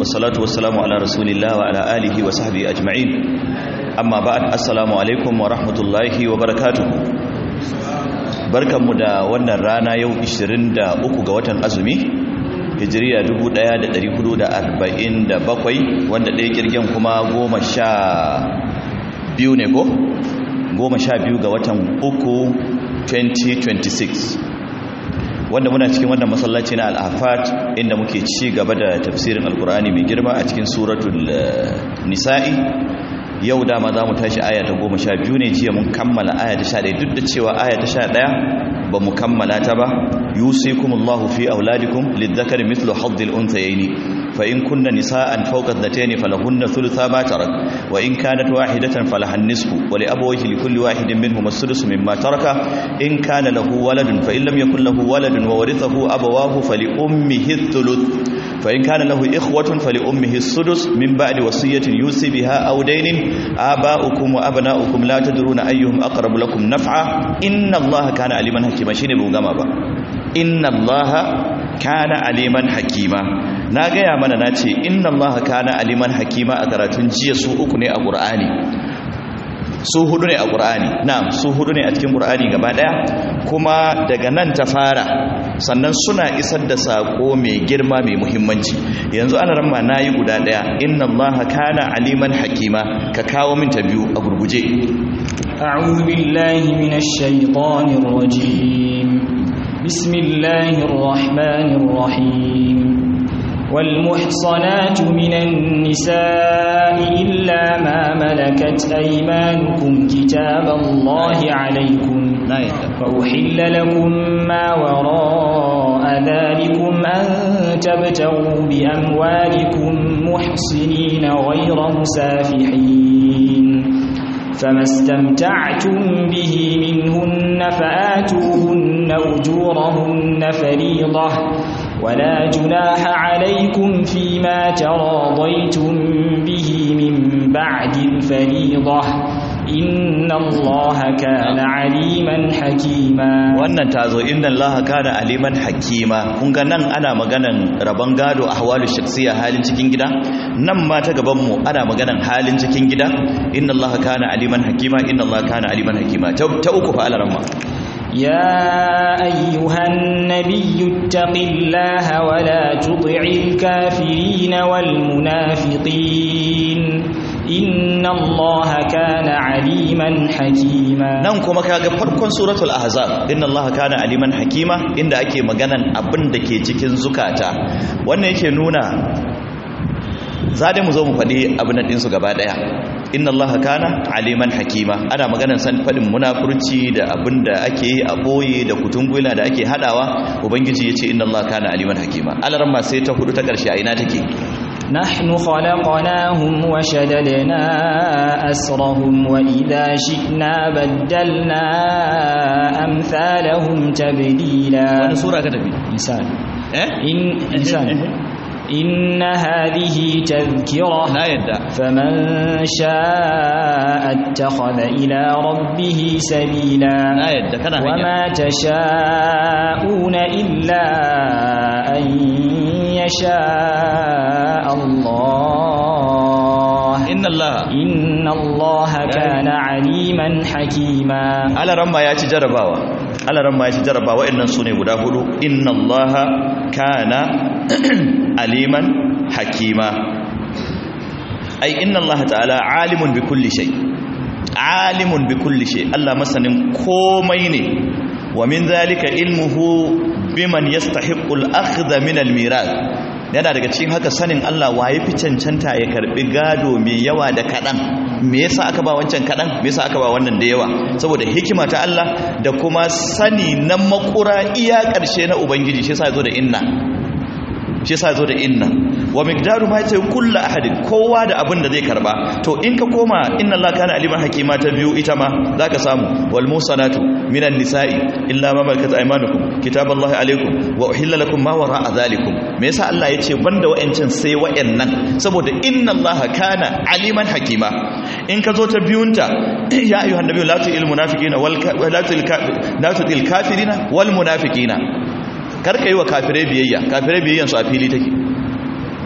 والصلاة والسلام على رسول الله وعلى آله وصحبه أجمعين أما بعد السلام عليكم ورحمة الله وبركاته barkanmu da wannan rana yau 23 ga watan azumi hijiriya 1447 wanda ɗaya kirgen kuma goma sha biyu ne ko? goma sha biyu ga watan uku 2026 wanda muna cikin wannan masallaci na al'afat inda muke ci gaba da tafsirin alkur'ani mai girma a cikin suratul nisa'i yau dama za mu tashi aya ta goma sha biyu ne jiya mun kammala aya ta sha ɗaya duk da cewa aya ta sha ɗaya ba mu kammala ta ba yusikumullahu fi auladikum lidzakari mithlu haddil unthayaini fa in kunna nisaan fawqa dhatayn falahunna thulutha ma tarak wa in kanat wahidatan falaha an-nisfu wa li abawayhi likulli wahidin minhum as-sudus mimma taraka in kana lahu waladun fa in lam yakul lahu waladun wa warithahu abawahu fali ummihi ath-thuluth fa in kana lahu ikhwatun fali ummihi as-sudus min ba'di wasiyatin yusi biha aw daynin aba'ukum wa abna'ukum la tadruna ayyuhum aqrabu lakum naf'a inna allaha kana aliman hakima shine bu gama ba inna allaha kana aliman hakima na gaya mana na ce inna allaha kana aliman hakima a karatun jiya su uku ne a qur'ani su hudu ne a qur'ani na'am su hudu ne a cikin qur'ani gaba daya kuma daga nan ta fara sannan suna isar da sako mai girma mai muhimmanci yanzu ana ramma nayi guda daya inna allaha kana aliman hakima ka kawo min ta biyu a gurguje أعوذ بالله من الشيطان الرجيم بسم الله الرحمن الرحيم والمحصنات من النساء إلا ما ملكت أيمانكم كتاب الله عليكم فأحل لكم ما وراء ذلكم أن تبتغوا بأموالكم محصنين غير مسافحين فما استمتعتم به منهن فآتوهن أجورهن فريضة ولا جناح عليكم فيما تراضيتم به من بعد الفريضة إن الله كان عليما حكيما wannan tazo inna allaha kana aliman hakima kun ga nan ana maganan rabon gado ahwalu shakhsiya halin cikin gida nan ma ta gaban mu ana maganan halin cikin gida inna allaha kana aliman hakima inna allaha kana aliman hakima ta uku fa alaramma يا أيها النبي اتق الله ولا تطع الكافرين والمنافقين إن الله كان عليما حكيما nan kuma kaga farkon suratul ahzab inna allaha kana aliman hakima inda ake maganan abin da ke cikin zukata wannan yake nuna za mu zo mu faɗi abin nan ɗinsu gaba ɗaya inna allaha kana aliman hakima ana maganar san faɗin munafurci da abin da ake yi a ɓoye da kutungula da ake haɗawa ubangiji ya ce inna allaha kana aliman hakima alarma sai ta hudu ta ƙarshe a ina take نحن خلقناهم وشددنا أسرهم وإذا شئنا بدلنا أمثالهم تبديلا wani sura ka tafi إنسان eh إن إنسان إن هذه تذكرة na yadda فمن شاء اتخذ إلى ربه سبيلا na yadda kana hanya وما تشاءون إلا أن يشاء الله inna allaha إن الله كان عليما حكيما alaramma ya ci jarabawa alaramma ya ci jarabawa innan su ne guda hudu inna allaha kana aliman hakima ai inna allaha ta'ala alimun bi kulli shay alimun bi kulli shay Allah masanin komai ne wa min zalika ilmuhu biman yastahiqqu al-akhdha min al-mirath yana daga cikin haka sanin Allah waye fi cancanta ya karbi gado mai yawa da kadan me yasa aka ba wancan kadan me yasa aka ba wannan da yawa saboda hikima ta Allah da kuma sani na makura iya karshe na ubangiji shi yasa yazo da inna shi yasa yazo da inna wa miqdaru ma yace kullu ahadin kowa da abin da zai karba to in ka koma inna allaha kana aliman hakima ta biyu ita ma zaka samu wal musanatu minan nisa'i illa ma malakat aymanukum kitaballahi alaikum wa uhilla lakum ma wara'a zalikum me yasa Allah yace banda wa'ancin sai wa'annan saboda inna allaha kana aliman hakima in ka zo ta biyunta ya ayyuhan nabiyyu la tu'il munafiqina wal la tu'il la tu'il kafirina wal munafiqina karka yi wa kafirai biyayya kafirai biyayyan su a fili take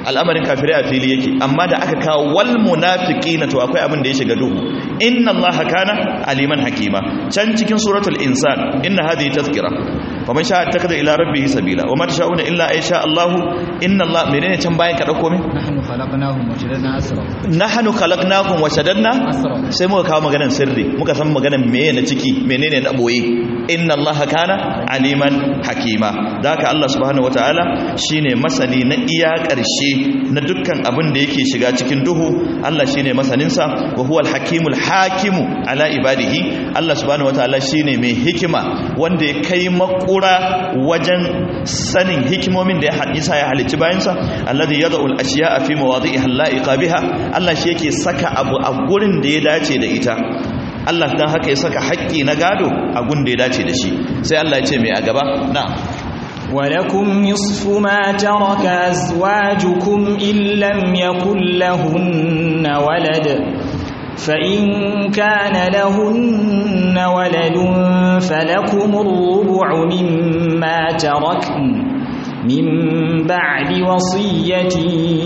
al'amarin kafirai a fili yake amma da aka kawo wal munafiqina to akwai abin da ya shiga duhu inna allaha kana aliman hakima can cikin suratul insan inna hadhihi tazkira faman sha'a ittakhadha ila rabbih sabila wama tasha'una illa ay sha Allah inna Allah menene can bayan ka dauko min nahnu khalaqnahum wa shaddadna asra nahnu khalaqnakum wa shaddadna sai muka kawo maganar sirri muka san maganar meye na ciki menene na boye inna Allah kana aliman hakima da haka Allah subhanahu wataala shine masani na iya karshe na dukkan abin da yake shiga cikin duhu Allah shine masanin sa wa huwal hakimul hakimu ala ibadihi Allah subhanahu wataala shine mai hikima wanda ya kai makura wajen sanin hikimomin da ya hadisa ya halicci bayansa alladhi yad'u al-ashya'a fi mawadi'iha al-la'iqa biha Allah shi yake saka abu a gurin da ya dace da ita Allah dan haka ya saka haƙƙi na gado a gun da ya dace da shi sai Allah ya ce mai a gaba na'am ولكم نصف ما ترك أزواجكم إن لم يكن لهن ولد فإن كان لهن ولد فلكم الربع مما تركن من بعد وصية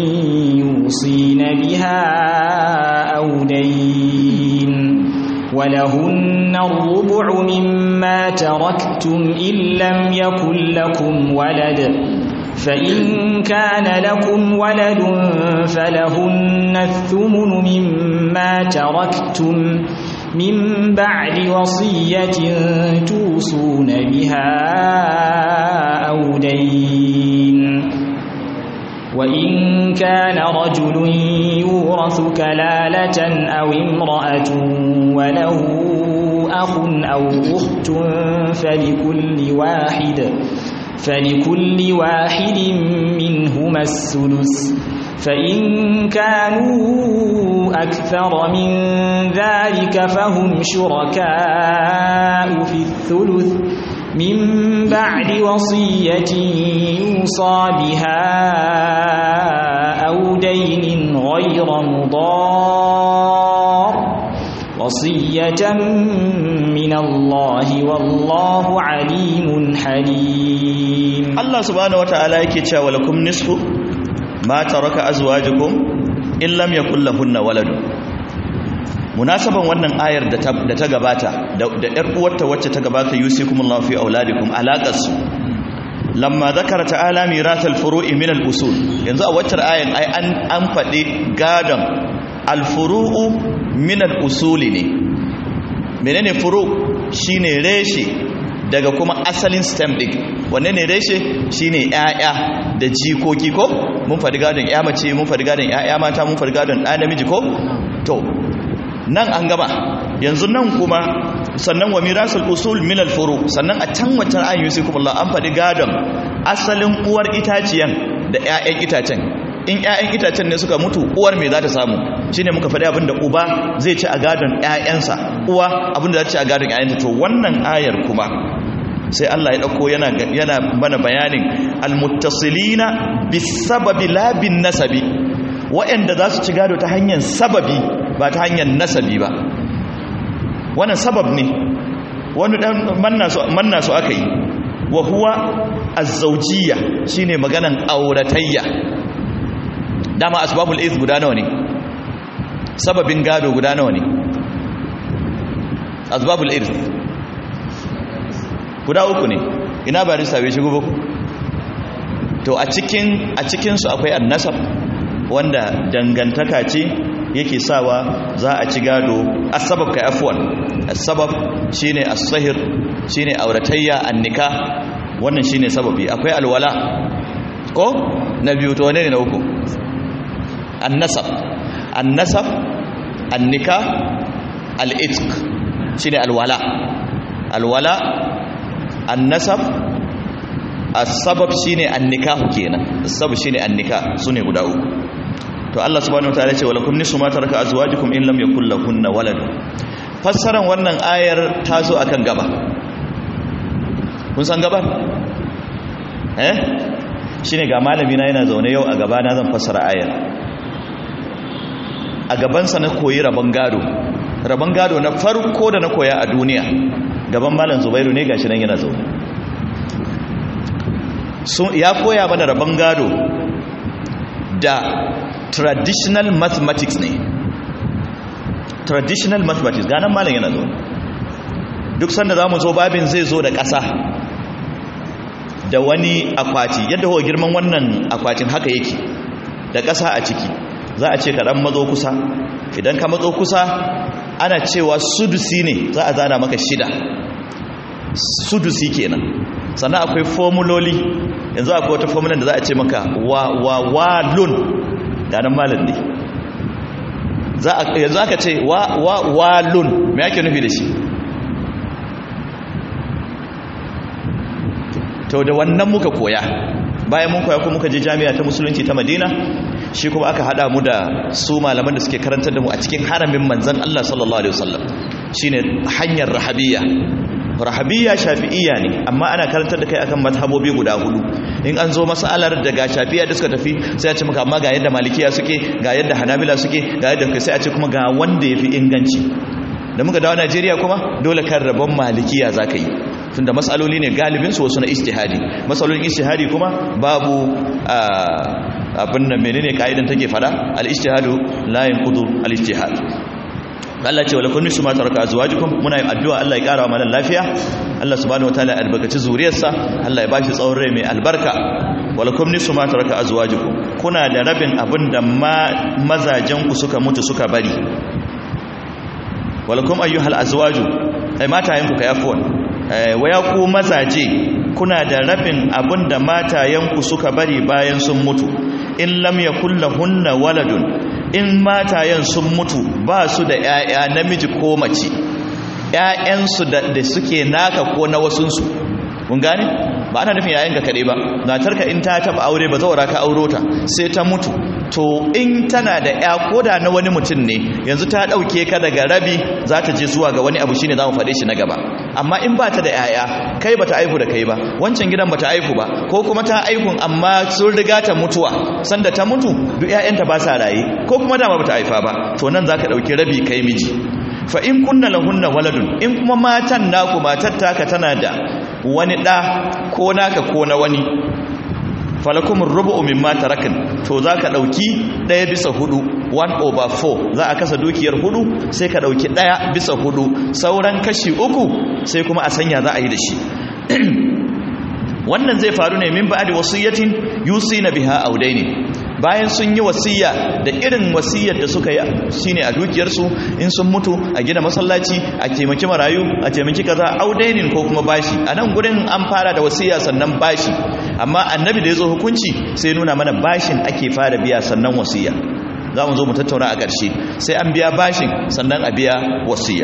يوصين بها أو دين ولهن الربع مما تركتم إن لم يكن لكم ولد فإن كان لكم ولد فلهن الثمن مما تركتم من بعد وصية توصون بها أو دين وإن كان رجل يورث كلالة أو امرأة وله أخ أو أخت فلكل واحد فلكل واحد منهما السدس فإن كانوا أكثر من ذلك فهم شركاء في الثلث من بعد وصية يوصى بها أو دين غير مضار وصية من الله والله عليم حليم Allah subhanahu wataala yake cewa lakum nisfu ma taraka azwajukum in lam yakul lahunna waladu munasaban wannan ayar da ta da ta gabata da yar uwarta wacce ta gabata yusikumullahu fi auladikum alaqasu lamma zakara ta'ala mirathal furu'i min al-usul yanzu a wacce ayan ai an an fadi gadon al-furu'u min al-usuli ne menene furu shine reshe daga kuma asalin stem din wanne ne reshe shine ƴaƴa da jikoki ko mun faɗi gadon ƴa mace mun faɗi gadon ƴaƴa mata mun faɗi gadon ɗa namiji ko to nan an gama yanzu nan kuma sannan wa mirasul usul min al furu sannan a can wancan ayin yusikumullah an faɗi gadon asalin uwar itaciyan da ƴaƴan itacen in ƴaƴan itacen ne suka mutu uwar me za ta samu shine muka faɗi abin da uba zai ci a gadon ƴaƴansa uwa abin da za ta ci a gadon ƴaƴanta to wannan ayar kuma sai Allah ya dauko yana yana mana bayanin almuttasilina bisababi la bin nasabi waɗanda za su ci gado ta hanyar sababi ba ta hanyar nasabi ba wannan sabab ne wani dan manna su manna su aka yi wa huwa az-zawjiyya shine maganan auratayya dama asbabul iz guda nawa ne sababin gado guda nawa ne asbabul iz guda uku ne ina ba risa bai shigo ba to a cikin a cikin su akwai annasab wanda dangantaka ce yake sawa za a ci gado asbab kai afwan asbab shine as-sahir shine auratayya annika wannan shine sababi akwai alwala ko na biyu to wane ne na uku annasab annasab annika al-itq shine alwala alwala annasab as-sabab shine annikahu kenan as-sabab shine annika sune guda uku to Allah subhanahu wataala ce walakum nisu ma taraka azwajukum in lam yakul lahunna walad fassaran wannan ayar ta zo akan gaba kun san gaban eh shine ga malami na yana zaune yau a gaba na zan fassara ayar a gabansa na koyi rabon gado rabon gado na farko da na koya a duniya gaban malam zubairu ne gashi nan yana zaune ya koya mana rabon gado da traditional mathematics ne traditional mathematics ganan malam yana zo duk sanda za mu zo babin zai zo da ƙasa da wani akwati yadda huwa girman wannan akwatin haka yake da ƙasa a ciki za a ce kaɗan matso kusa idan ka matso kusa ana cewa sudusi ne za a zana maka shida sudusi kenan sannan akwai formuloli yanzu akwai wata formulan da za a ce maka wa wa walun ganin malin ne yanzu aka ce wa wa walun me ake nufi da shi to da wannan muka koya bayan mun koya kuma muka je jami'a ta musulunci ta madina shi kuma aka hada mu da su malaman da suke karantar da mu a cikin haramin manzan Allah sallallahu alaihi wasallam shine hanyar rahabiyya rahabiyya shafi'iyya ne amma ana karantar da kai akan mazhabobi guda hudu in an zo masalar daga shafi'iyya da suka tafi sai a ce maka amma ga yadda malikiya suke ga yadda hanabila suke ga yadda sai a ce kuma ga wanda yafi inganci da muka dawo Najeriya kuma dole kan rabon malikiya zaka yi tunda matsaloli ne galibin su wasu na istihadi matsalolin istihadi kuma babu abin nan menene kaidan take fada al-ijtihadu la yanqudu al-ijtihad Allah ce wala kunni su ma taraka azwajukum muna yin addu'a Allah ya kara mana lafiya Allah subhanahu wataala ya albarkaci zuriyarsa Allah ya bashi tsawon rai mai albarka wala kunni su ma taraka azwajukum kuna da rabin abin da mazajen ku suka mutu suka bari wala kum ayyuhal azwaju ai matayen ku kai afwan waya ku mazaje kuna da rabin abin da matayenku suka bari bayan sun mutu in lam yakul lahunna waladun in matayen sun mutu ba su da 'ya'ya namiji ko mace 'ya'yansu da suke naka ko na wasunsu mun gane ba ana nufin yayin ka kare ba matarka in ta taba aure ba zaura ka auro ta sai ta mutu to in tana da ya koda na wani mutum ne yanzu ta dauke ka daga rabi za ta je zuwa ga wani abu shine zamu faɗe shi na gaba amma in ba ta da yaya kai bata aihu da kai ba wancan gidan bata aihu ba ko kuma ta aihun amma sun riga ta mutuwa sanda ta mutu duk ƴaƴanta ba sa raye ko kuma dama bata haifa ba to nan zaka dauki rabi kai miji fa in kunna lahunna waladun in kuma matan naku matar taka tana da wani ɗa ko naka ko na wani falakumin rubu'u mimma tarakin to za ka ɗauki ɗaya bisa hudu 1 over 4 za a kasa dukiyar hudu sai ka ɗauki ɗaya bisa hudu sauran kashi uku sai kuma a sanya za a yi da shi wannan zai faru ne min ba'adi wasiyyatin yusi na biha audaini bayan sun yi wasiya da irin wasiyar da suka yi shine a dukiyarsu in sun mutu a gina masallaci a taimaki marayu a taimaki kaza audainin ko kuma bashi a nan gurin an fara da wasiya sannan bashi amma annabi da ya zo hukunci sai nuna mana bashin ake fara biya sannan wasiya za mu zo mu tattauna a ƙarshe sai an biya bashin sannan a biya wasiya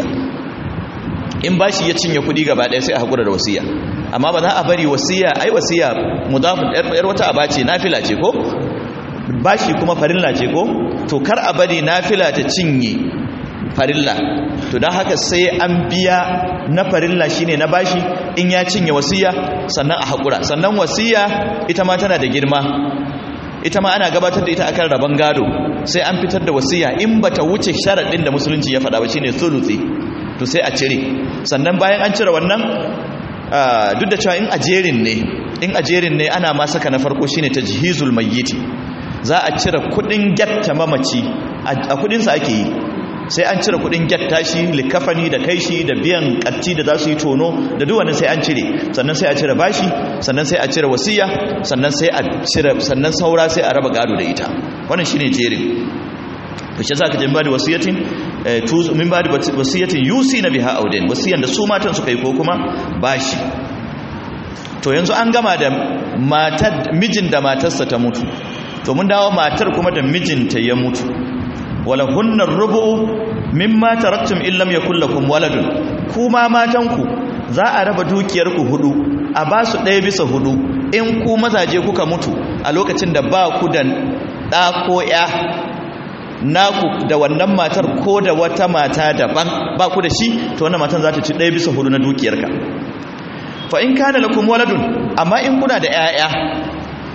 in bashi ya cinye kuɗi gaba ɗaya sai a haƙura da wasiya amma ba za a bari wasiya ai wasiya mudafin yar wata abace nafila ce ko bashi kuma farilla ce ko to kar a bari nafila ta cinye farilla to don haka sai an biya na farilla shine na bashi in ya cinye wasiya sannan a haƙura sannan wasiya ita ma tana da girma ita ma ana gabatar da ita akan rabon gado sai an fitar da wasiya in bata wuce sharaɗin da musulunci ya faɗa ba shine thuluthi to sai a cire sannan bayan an cire wannan duk da cewa in ajerin ne in ajerin ne ana ma saka na farko shine tajhizul mayyiti za a cire kudin gyatta mamaci a kudinsa ake yi sai an cire kudin gyatta shi likafani da kai shi da biyan katti da za su yi tono da duwannan sai an cire sannan sai a cire bashi sannan sai a cire wasiya sannan sai a cire sannan saura sai a raba gado da ita wannan shine jerin to shi zaka jin bada wasiyatin min bada wasiyatin yusi na biha auden wasiyan da su matan suka yi ko kuma bashi to yanzu an gama da matar mijin da matarsa ta mutu to mun dawo matar kuma da mijinta ya mutu wala hunnar rubu mimma taraktum in lam yakul lakum waladun kuma matanku za a raba dukiyar ku hudu a ba su ɗaya bisa hudu in ku mazaje kuka mutu a lokacin da ba ku da ɗa ko ya naku da wannan matar ko da wata mata daban ba ku da shi to wannan matan za ta ci ɗaya bisa hudu na dukiyarka fa in kana lakum waladun amma in kuna da 'ya'ya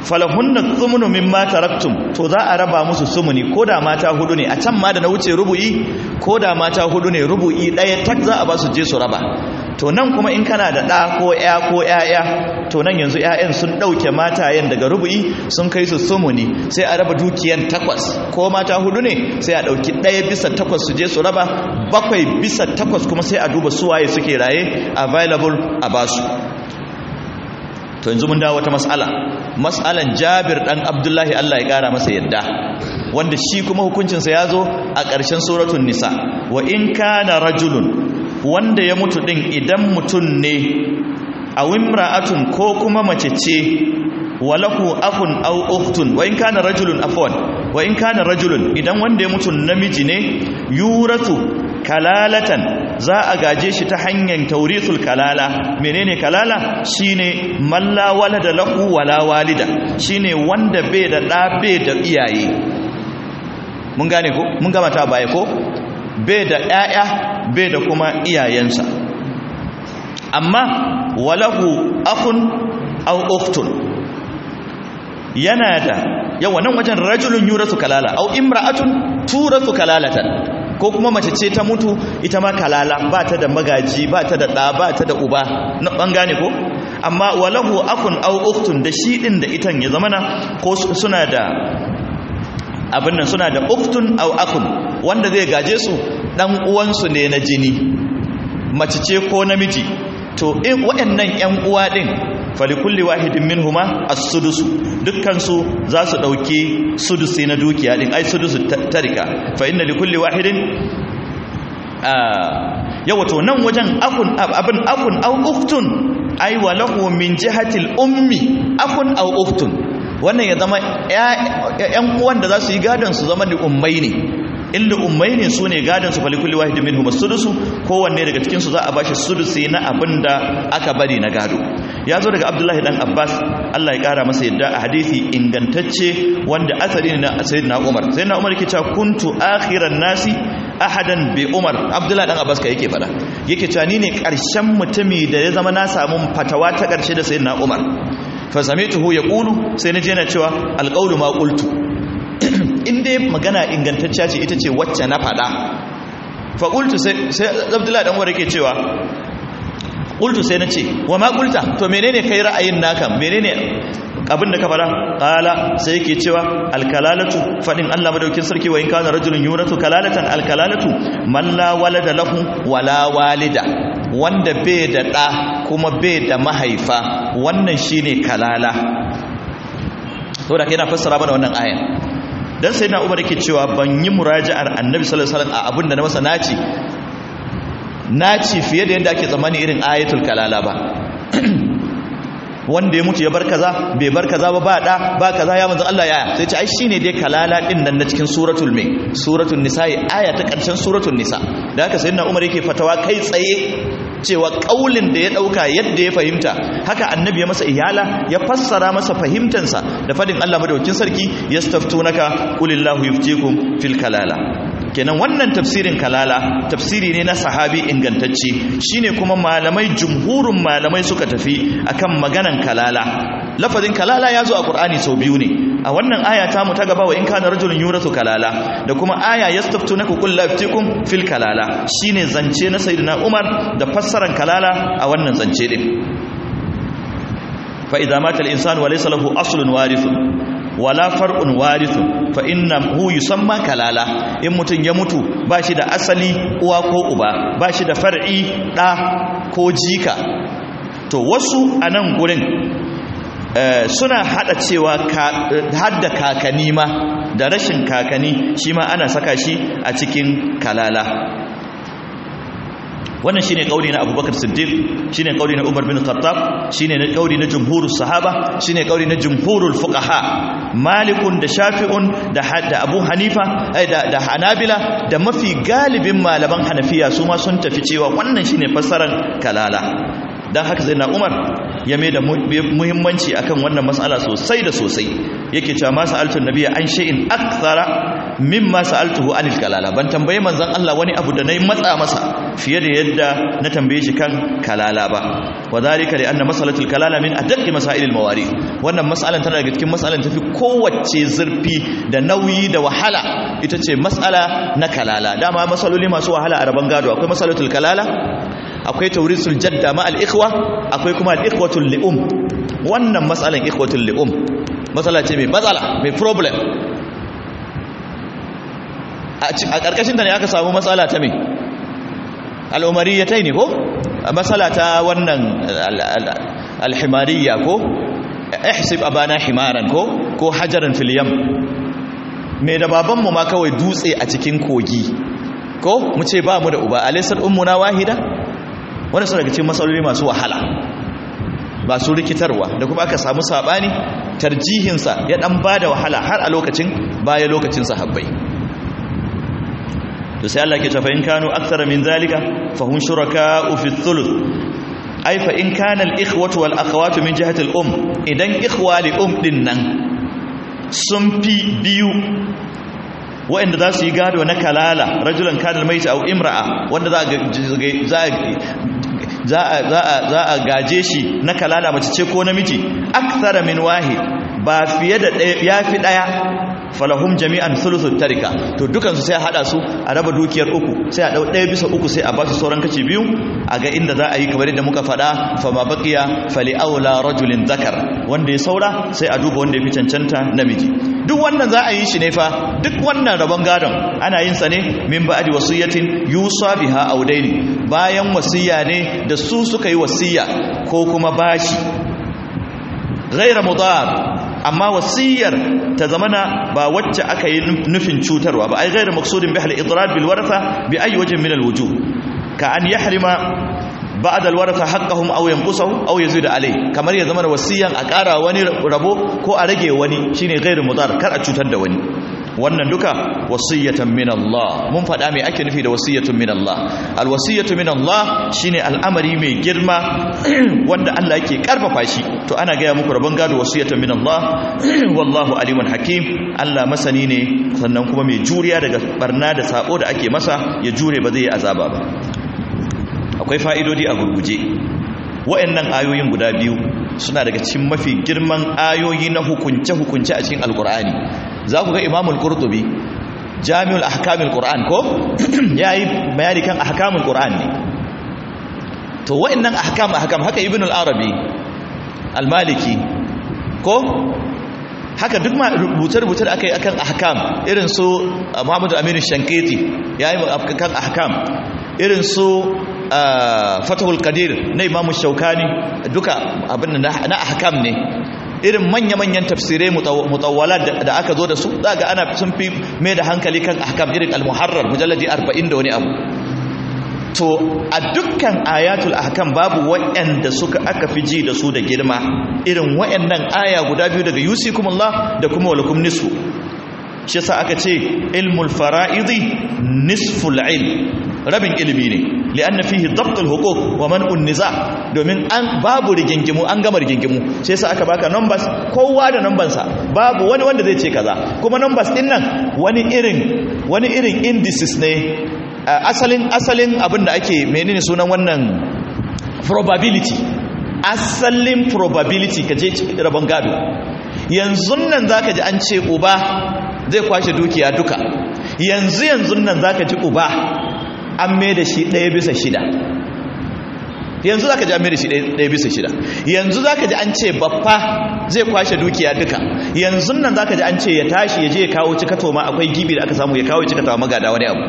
falahunna thumnu mimma taraktum to za a raba musu sumuni koda mata hudu ne a can ma da na wuce rubu'i koda mata hudu ne rubu'i daya tak za a ba su je su raba to nan kuma in kana da ɗa ko ya ko ya'ya to nan yanzu ya'yan sun ɗauke matayen daga rubu'i sun kai su sumuni sai a raba dukiyan takwas ko mata hudu ne sai a ɗauki ɗaya bisa takwas su je su raba bakwai bisa takwas kuma sai a duba suwaye suke raye available a basu to yanzu mun dawo wata mas'ala mas'alan Jabir dan Abdullahi Allah ya kara masa yadda wanda shi kuma hukuncinsa ya zo a ƙarshen suratul nisa wa in kana rajulun wanda ya mutu din idan mutum ne a wimra'atun ko kuma mace ce walahu akun aw ukhtun wa in kana rajulun afwan wa in kana rajulun idan wanda ya mutu namiji ne yuratu kalalatan za a gaje shi ta hanyar taurithul kalala menene kalala shine malla walada lahu wala walida shine wanda bai da da bai da iyaye mun gane ko mun gama ta baya ko bai da ƴaƴa bai da kuma iyayensa amma walahu akhun aw ukhtun yana da yawa nan wajen rajulun yurasu kalala aw imra'atun turasu kalalatan ko kuma mace ce ta mutu ita ma kalala ba ta da magaji ba ta da ɗa ba ta da uba na ɓangane ko amma walahu akun au uktun da shi ɗin da itan ya zamana ko suna da abin nan suna da uktun au akun wanda zai gaje su ɗan uwansu ne na jini mace ce ko namiji to in waɗannan ƴan uwa ɗin falikulli wahidin minhuma as-sudusu dukkan su za su dauki sudusi na dukiya din ai sudusu tarika fa inna likulli wahidin yawa to nan wajen akun abin akun au uktun ai wa lahu min jihatil ummi akun au uktun wannan ya zama ƴan uwan da za su yi gadon su zama da ummai ne inda ummai ne su ne gadon su falikulli wahidin minhum as-sudusu kowanne daga cikin su za a bashi sudusi na abinda aka bari na gado ya zo daga abdullahi dan abbas allah ya kara masa yadda a hadisi ingantacce wanda asali ne na sayyidina umar sayyidina umar yake cewa kuntu akhiran nasi ahadan bi umar abdullahi dan abbas ka yake fada yake cewa ni ne karshen mutumi da ya zama na samu fatawa ta karshe da sayyidina umar fa samituhu yaqulu sai na je na cewa alqawlu ma qultu in dai magana ingantacciya ce ita ce wacce na fada fa qultu sai sai abdullahi dan umar yake cewa qultu sai nace wa ma qulta to menene kai ra'ayin naka menene abin da ka fara qala sai yake cewa alkalalatu fadin Allah madaukin sarki wa in kana rajulun yuratu kalalatan alkalalatu man la walada lahu wala walida wanda bai da da kuma bai da mahaifa wannan shine kalala to da kai na fassara mana wannan ayan dan sai na Umar yake cewa ban yi muraji'ar Annabi sallallahu alaihi wasallam a abin da na masa naci naci fiye da yadda ake tsammani irin ayatul kalala ba wanda ya mutu ya bar kaza bai bar kaza ba ba da ba kaza ya manzo Allah yaya sai ce ai shine dai kalala din nan na cikin suratul mai suratul nisa aya ta karshen suratul nisa da haka sayyidina Umar yake fatawa kai tsaye cewa kaulin da ya dauka yadda ya fahimta haka annabi ya masa iyala ya fassara masa fahimtansa da fadin Allah madaukakin sarki yastaftunaka qulillahu yuftikum fil kalala kenan wannan tafsirin kalala tafsiri ne na sahabi ingantacce shine kuma malamai jumhurun malamai suka tafi akan maganan kalala lafazin kalala ya zo a qur'ani sau biyu ne a wannan aya ta mu ta gaba wa in kana rajulun yuratu kalala da kuma aya yastaftunaka qul la yuftikum fil kalala shine zance na sayyidina umar da fassaran kalala a wannan zance din fa idza mata al insanu wa laysa lahu aslun warithun wala far'un warithun fa innahu yusamma kalala in mutun ya mutu bashi da asali uwa ko uba bashi da far'i da ko jika to wasu anan gurin suna hada cewa hadda kakani ma da rashin kakani shi ma ana saka shi a cikin kalala wannan shine kauli na Abubakar Siddiq shine kauli na Umar bin Khattab shine na kauli na jumhurus sahaba shine kauli na jumhurul fuqaha Malikun da Shafi'un da da Abu Hanifa da da Hanabila da mafi galibin malaman Hanafiya su ma sun tafi cewa wannan shine fassarar kalala dan haka sai na Umar ya mai da muhimmanci akan wannan mas'ala sosai da sosai yake cewa ma sa'altu nabiyya an shay'in akthara mimma sa'altuhu anil kalala ban tambaye manzon Allah wani abu da nayi matsa masa fiye da yadda na tambaye shi kan kalala ba wa zalika li anna masalatul kalala min adaqqi masailil mawari wannan mas'alan tana daga cikin mas'alan tafi kowace zurfi da nauyi da wahala ita ce mas'ala na kalala dama masaloli masu wahala a rabon gado akwai masalatul kalala akwai taurisul jadda ma al ikhwa akwai kuma al ikhwatul li'um wannan mas'alan ikhwatul li'um matsala ce mai matsala mai problem a ƙarƙashin da ne aka samu matsala ta mai al'umariyatai ne ko matsala ta wannan alhimariya ko ihsib abana himaran ko ko hajaran filiyam mai da babanmu ma kawai dutse a cikin kogi ko mu ce ba mu da uba alisar ummuna wahida wani su daga cikin matsaloli masu wahala ba su rikitarwa da kuma aka samu sabani tarjihinsa ya dan bada wahala har a lokacin baya lokacin sahabbai to sai Allah ke cewa in kanu akthara min zalika fa hum shuraka'u fi thuluth ai fa in kana al-ikhwatu wal akhawatu min jihati al-um idan ikhwa li um din nan sun fi biyu wa'anda za su yi gado na kalala rajulan kana al-mayt aw imra'a wanda za za a gaje shi na kalala mace ce ko namiji akthara min wahid ba fiye da ya fi daya falahum jami'an thuluthut tarika to dukansu sai a hada su a raba dukiyar uku sai a dau daya bisa uku sai a ba su sauran kaci biyu a ga inda za a yi kamar yadda muka faɗa fa ma baqiya fali aula rajulin zakar wanda ya saura sai a duba wanda ya fi cancanta namiji duk wannan za a yi shi ne fa duk wannan rabon gadon ana yin sa ne min ba'di wasiyatin yusa biha audaini bayan wasiya ne da su suka yi wasiya ko kuma bashi ghaira mudar amma wasiyar ta zamana ba wacce aka yi nufin cutarwa ba ai ghairu maqsudin bihal idrad bil waratha bi ayi wajhin min al wujuh ka an yahrima ba'da al waratha haqqahum aw yanqusahu aw yazid alai kamar ya zamana wasiyan a ƙara wani rabo ko a rage wani shine ghairu mudar kar a cutar da wani wannan duka wasiyatan min Allah mun faɗa me ake nufi da wasiyatun min Allah alwasiyatu min Allah shine al'amari mai girma wanda Allah yake karfafa shi to ana gaya muku rabon gado wasiyatan min Allah wallahu alimun hakim Allah masani ne sannan kuma mai juriya daga barna da sabo da ake masa ya jure ba zai yi azaba ba akwai fa'idodi a gurguje wa'annan ayoyin guda biyu suna daga cikin mafi girman ayoyi na hukunce-hukunce a cikin alkur'ani za ku ga imamul qurtubi jami'ul ahkamul qur'an ko yayi bayani kan ahkamul qur'an ne to wa'annan ahkam ahkam haka ibn al-arabi al-maliki ko haka duk ma rubuce-rubuce da aka yi akan ahkam irin su muhammadu aminu shankiti yayi kan ahkam irin su fatahul qadir na imamu shaukani duka abin na ahkam ne irin manya-manyan tafsirai mutawwala da aka zo da su daga ana sun fi mai da hankali kan ahkam irin al-muharrar mujalladi 40 da wani abu to a dukkan ayatul ahkam babu waɗanda suka aka fi ji da su da girma irin waɗannan aya guda biyu daga yusikumullah da kuma walakum nisfu shi yasa aka ce ilmul fara'idi nisful ilm rabin ilimi ne li'anna fihi dabtul huquq wa man'un niza domin an babu rigingimu an gama rigingimu sai sa aka baka numbers kowa da number sa babu wani wanda zai ce kaza kuma numbers din nan wani irin wani irin indices ne asalin asalin abin da ake menene sunan wannan probability asalin probability kaje rabon gado yanzu nan zaka ji an ce uba zai kwashe dukiya duka yanzu yanzu nan zaka ji uba an mai da shi ɗaya bisa shida yanzu za ka ji an mai da shi ɗaya bisa shida yanzu za ka ji an ce baffa zai kwashe dukiya duka yanzu nan za ka ji an ce ya tashi ya je ya kawo cikato ma akwai gibi da aka samu ya kawo cikato magada wani abu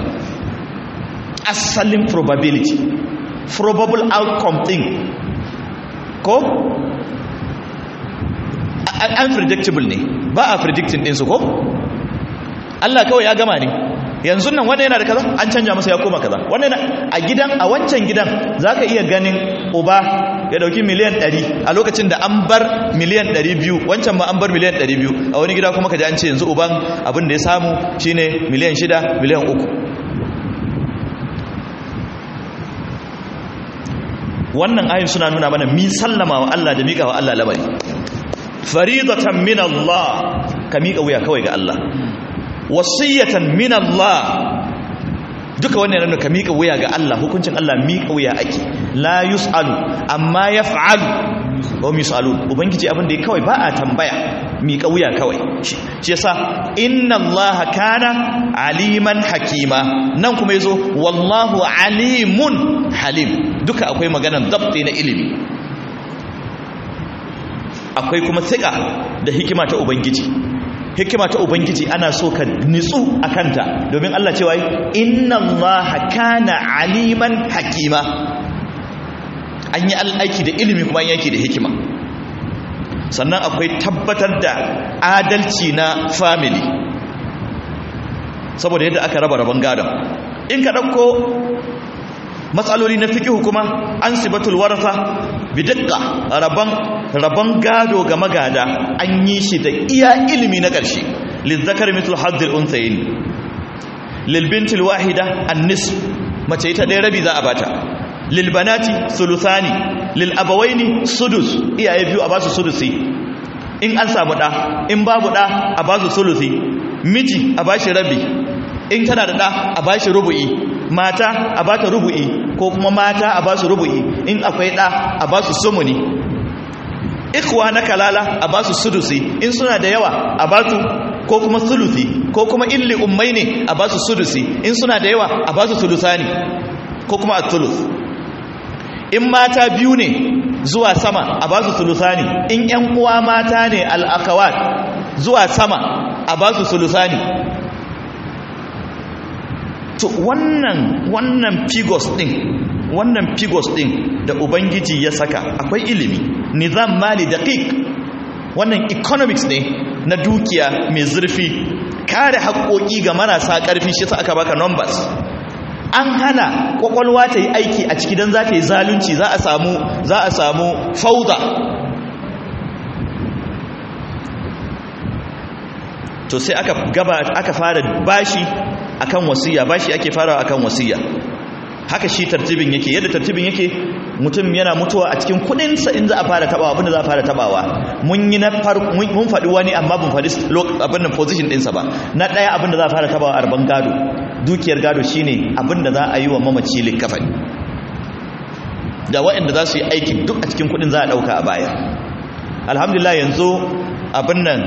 asalin probability probable outcome thing ko unpredictable ne ba a predicting ɗinsu ko Allah kawai ya gama ne yanzu nan wanda yana da kaza an canja masa ya koma kaza wanda a gidan a wancan gidan zaka iya ganin uba ya dauki miliyan 100 a lokacin da an bar miliyan 200 wancan ma an bar miliyan 200 a wani gida kuma kaji an ce yanzu uban abin da ya samu shine miliyan 6 miliyan 3 wannan ayin suna nuna mana mi sallama wa Allah da miƙa wa Allah lamari faridatan min Allah ka miƙa wuya kawai ga Allah wasiyatan min Allah duka wannan yana ka miƙa wuya ga Allah hukuncin Allah miƙa wuya ake la yus'alu amma yaf'alu wa yus'alu ubangiji abin da ya kawai ba a tambaya miƙa wuya kawai shi yasa inna Allah kana aliman hakima nan kuma yazo wallahu alimun halim duka akwai maganar dabti na ilimi akwai kuma tsika da hikima ta ubangiji hikima ta ubangiji ana so ka nitsu a kanta domin Allah cewa inna Allah kana aliman hakima an yi aiki da ilimi kuma an yaki da hikima sannan akwai tabbatar da adalci na family saboda yadda aka raba rabon gadon in ka ɗauko matsaloli na fiƙihu kuma an sibatul warasa bidakka rabon rabon gado ga magada an yi shi da iya ilimi na ƙarshe lizzakar mitul haddil unsayin lilbintil wahida annis mace ita ɗaya rabi za a bata lilbanati sulusani lilabawaini sudus iyaye biyu a basu sudusi in an samu ɗa in babu ɗa a basu sulusi miji a bashi rabi in tana da ɗa a bashi rubu'i mata a bata rubu'i ko kuma mata a basu rubu'i in akwai ɗa a basu sumuni ikwa na kalala a basu sudusi in suna da yawa a basu ko kuma sulusi ko kuma illi ummai ne a basu sudusi in suna da yawa a basu sulusani ko kuma at-tulus in mata biyu ne zuwa sama a basu sulusani in yan uwa mata ne al-akhawat zuwa sama a basu sulusani to wannan wannan figures din wannan figures din da ubangiji ya saka akwai ilimi nizam mali daqiq wannan economics ne na dukiya mai zurfi kare haƙoƙi ga marasa ƙarfi shi sa aka baka numbers an hana kwakwalwa ta yi aiki a ciki don za ta yi zalunci za a samu za a samu fauda to sai aka gaba aka fara bashi akan wasiya bashi ake farawa akan wasiya haka shi tartibin yake yadda tartibin yake mutum yana mutuwa a cikin kudinsa in za a fara tabawa abinda za a fara tabawa mun yi na mun faɗi wani amma mun faɗi abin da position ɗinsa ba na ɗaya abinda za a fara tabawa arban gado dukiyar gado shine abinda za a yi wa mamaci likafani da waɗanda za su yi aikin duk a cikin kudin za a ɗauka a baya alhamdulillah yanzu abin nan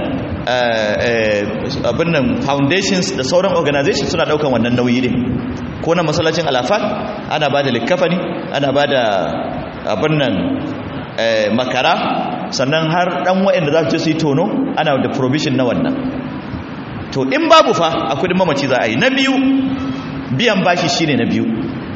abin nan foundations da sauran organizations suna ɗaukan wannan nauyi ne ko na masallacin alafat ana ba da likafani ana ba da abin nan makara sannan har dan waɗanda za su je su yi tono ana da provision na wannan to in babu fa a kudin mamaci za a yi na biyu biyan bashi shine na biyu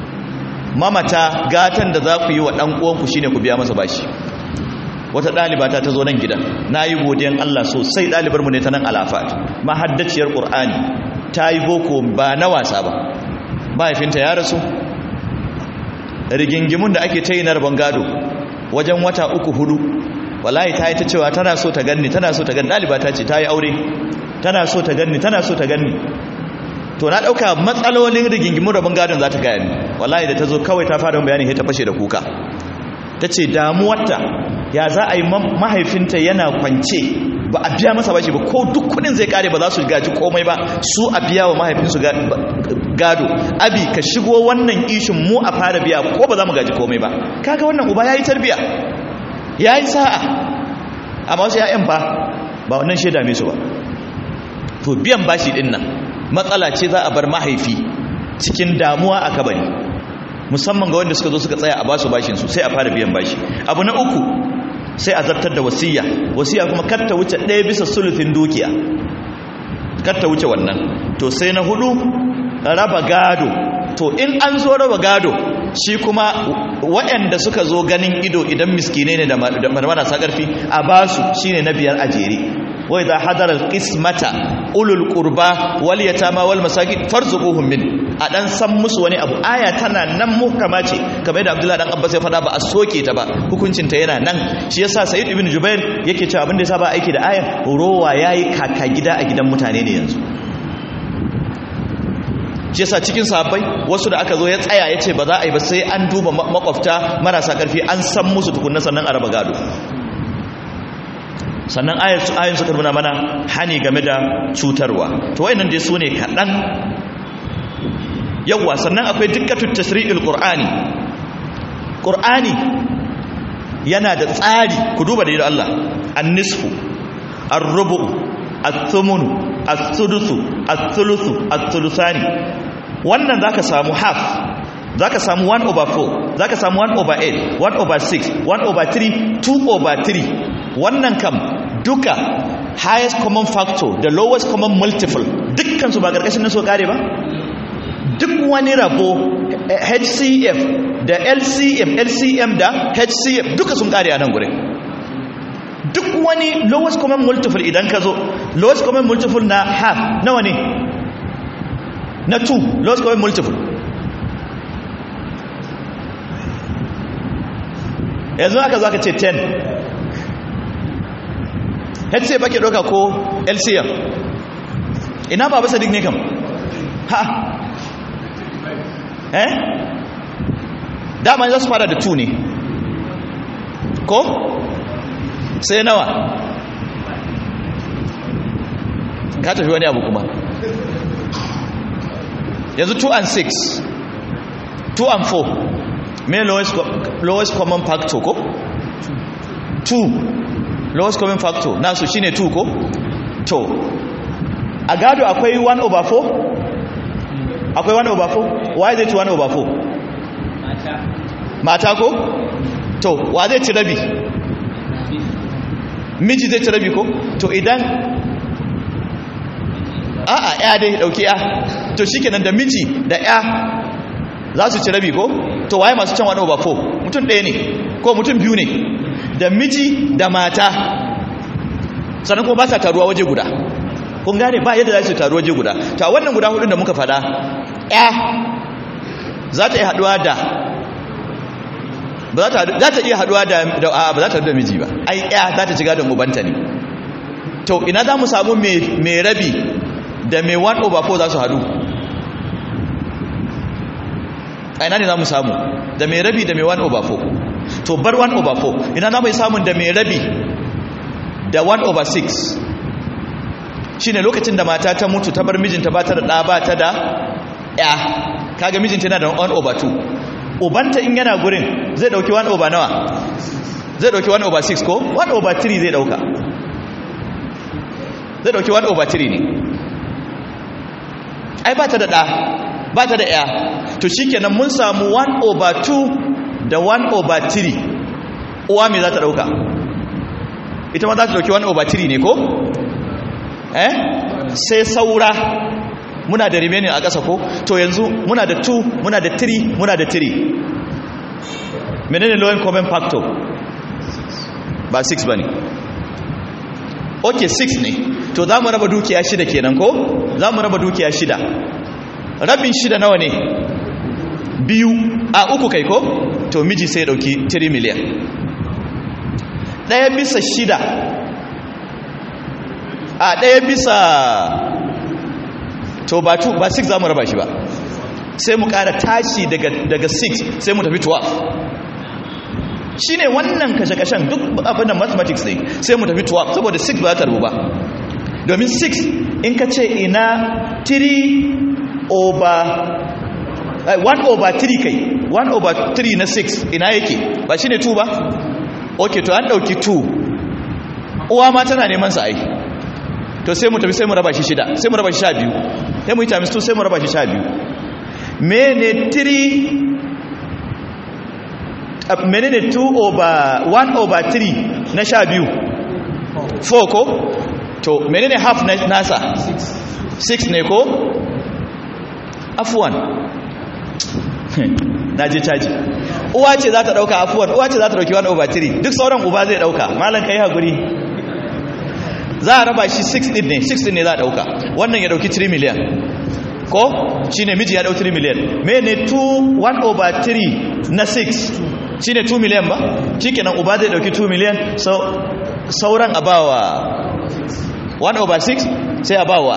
mamata gatan da za ku yi wa ɗan uwanku shine ku biya masa bashi wata ɗalibata ta zo nan gidan na yi godiyan Allah sosai ɗalibarmu ne ta nan alafat mahaddaciyar ƙur'ani ta yi boko ba na wasa ba mahaifinta ya rasu rigingimun da ake ta yi na rabon gado wajen wata uku hudu wallahi ta yi ta cewa tana so ta ganni tana so ta ganni ɗaliba ta ce ta yi aure tana so ta ganni tana so ta ganni to na ɗauka matsalolin rigingimun rabon gadon za ta gaya ni wallahi da ta zo kawai ta fara bayani ta fashe da kuka ta ce damuwarta ya za a yi mahaifinta yana kwance ba a biya masa bashi ba ko duk kudin zai kare ba za su gaji komai ba su a biya wa mahaifinsu gado abi ka shigo wannan ishin mu a fara biya ko ba za mu gaji komai ba kaga wannan uba ya yi tarbiya ya yi sa'a amma wasu ya'yan ba ba wannan shaida mai su ba to biyan bashi din nan matsala ce za a bar mahaifi cikin damuwa a kabari musamman ga wanda suka zo suka tsaya a basu bashin su sai a fara biyan bashi abu na uku sai a zartar da wasiya wasiya kuma kar ta wuce ɗaya bisa sulufin dukiya kar ta wuce wannan to sai na hudu raba gado to in an zo raba gado shi kuma waɗanda suka zo ganin ido idan miskine ne da marmarasa ƙarfi a basu shine na biyar a jere wai za hadarar kismata ulul qurba wal yatama wal masakin farzuquhum min a dan san musu wani abu aya tana nan muhkama ce kamar yadda Abdullahi dan Abbas ya faɗa ba a soke ta ba hukuncin ta yana nan shi yasa Sayyid ibn Jubair yake cewa abin da yasa ba aiki da ayan rowa yayi kaka gida a gidan mutane ne yanzu shi yasa cikin sahabbai wasu da aka zo ya tsaya ya ce ba za a yi ba sai an duba makwafta marasa karfi an san musu tukunna sannan a raba gado sannan ayin suka nuna mana hani game da cutarwa to wayannan dai su ne kaɗan yawwa sannan akwai dikkatut tasri'il qur'ani qur'ani yana da tsari ku duba da Allah an-nisfu ar-rubu ath-thumunu ath-thudusu ath-thuluthu ath-thulusani wannan zaka samu half zaka samu 1 over 4 zaka samu 1 over 8 1 over 6 1 over 3 2 over 3 wannan kam duka highest common factor da lowest common multiple dukkan su ba karkashin naso kare ba duk wani rabo HCF da LCM LCM da HCF duka sun kare a nan gurin duk wani lowest common multiple idan ka zo lowest common multiple na half nawa ne na 2 lowest common multiple yanzu aka zo aka ce 10 HCF bake ɗauka ko LCM ina ba bisa ne kam ha eh dama za su fara da 2 ne ko sai nawa ka tafi wani abu kuma yanzu 2 and 6 2 and 4 me lowest, lowest common factor ko 2 lowest common factor nasu shine 2 ko to a gado akwai 1 over 4 akwai 1 over 4 why zai ci 1 over 4 mata mata ko to wa zai ci rabi miji zai ci rabi ko to idan a'a ya dai dauki ya to shikenan da miji da ya za su ci rabi ko to waye masu can 1 over 4 mutum ɗaya ne ko mutum biyu ne da miji da mata sannan kuma ba sa taruwa waje guda kun gane ba yadda za su taruwa waje guda ta wannan guda hudun da muka fada ya za ta iya haduwa da ba za ta iya haduwa da ba za ta da miji ba ai ya za ta ci gadon ubanta ne to ina za mu samu mai rabi da mai 1 over 4 za su hadu a ina ne za mu samu da mai rabi da mai 1 over 4 to bar 1 over 4 ina za mu yi samun da mai rabi da 1 over 6 shine lokacin da mata ta mutu ta bar mijinta ba ta da ɗa ba ta da ya kaga mijinta yana da 1 over 2 ubanta in yana gurin zai dauki 1 over nawa zai dauki 1 over 6 ko 1 over 3 zai dauka zai dauki 1 over 3 ne ai ba ta da ɗa ba ta da ya to shikenan mun samu 1 over 2 da 1 over 3 uwa me za ta dauka ita ma za ta dauki 1 over 3 ne ko eh sai saura muna da remaining a ƙasa ko to yanzu muna da 2 muna da 3 muna da 3 menene low common factor ba 6 bane okay 6 ne to za mu raba dukiya shida kenan ko za mu raba dukiya shida rabin shida nawa ne biyu a uku kai ko to miji sai dauki 3 miliyan ɗaya bisa shida a ɗaya bisa to ba 2 ba 6 za mu raba shi ba sai mu ƙara tashi daga 6 sai mu tafi 12 shi ne wannan kashe-kashen duk abin da mathematics ne sai mu tafi 12 saboda 6 ba za ta rubu ba domin 6 in ka ce ina 3 over 1 over 3 kai 1 over 3 na 6 ina yake ba shi ne 2 ba ok to an ɗauki 2 uwa ma tana neman sa aiki to sai mu tafi sai mu raba shi shida sai mu raba shi sha biyu sai mu yi times 2 sai mu raba shi sha biyu mene 3 mene ne 2 over 1 over 3 na sha biyu 4 ko to mene ne half na nasa 6 ne ko afuwan na je caji uwa ce za ta dauka afuwan uwa ce za ta dauki 1 over 3 duk sauran uba zai dauka malam kai hakuri za a raba shi 6 din ne 6 din ne za a dauka wannan ya dauki 3 miliyan ko shine miji ya dau 3 miliyan mene 2 1 over 3 na 6 shine 2 miliyan ba shikenan uba zai dauki 2 miliyan so sauran abawa 1 over 6 sai abawa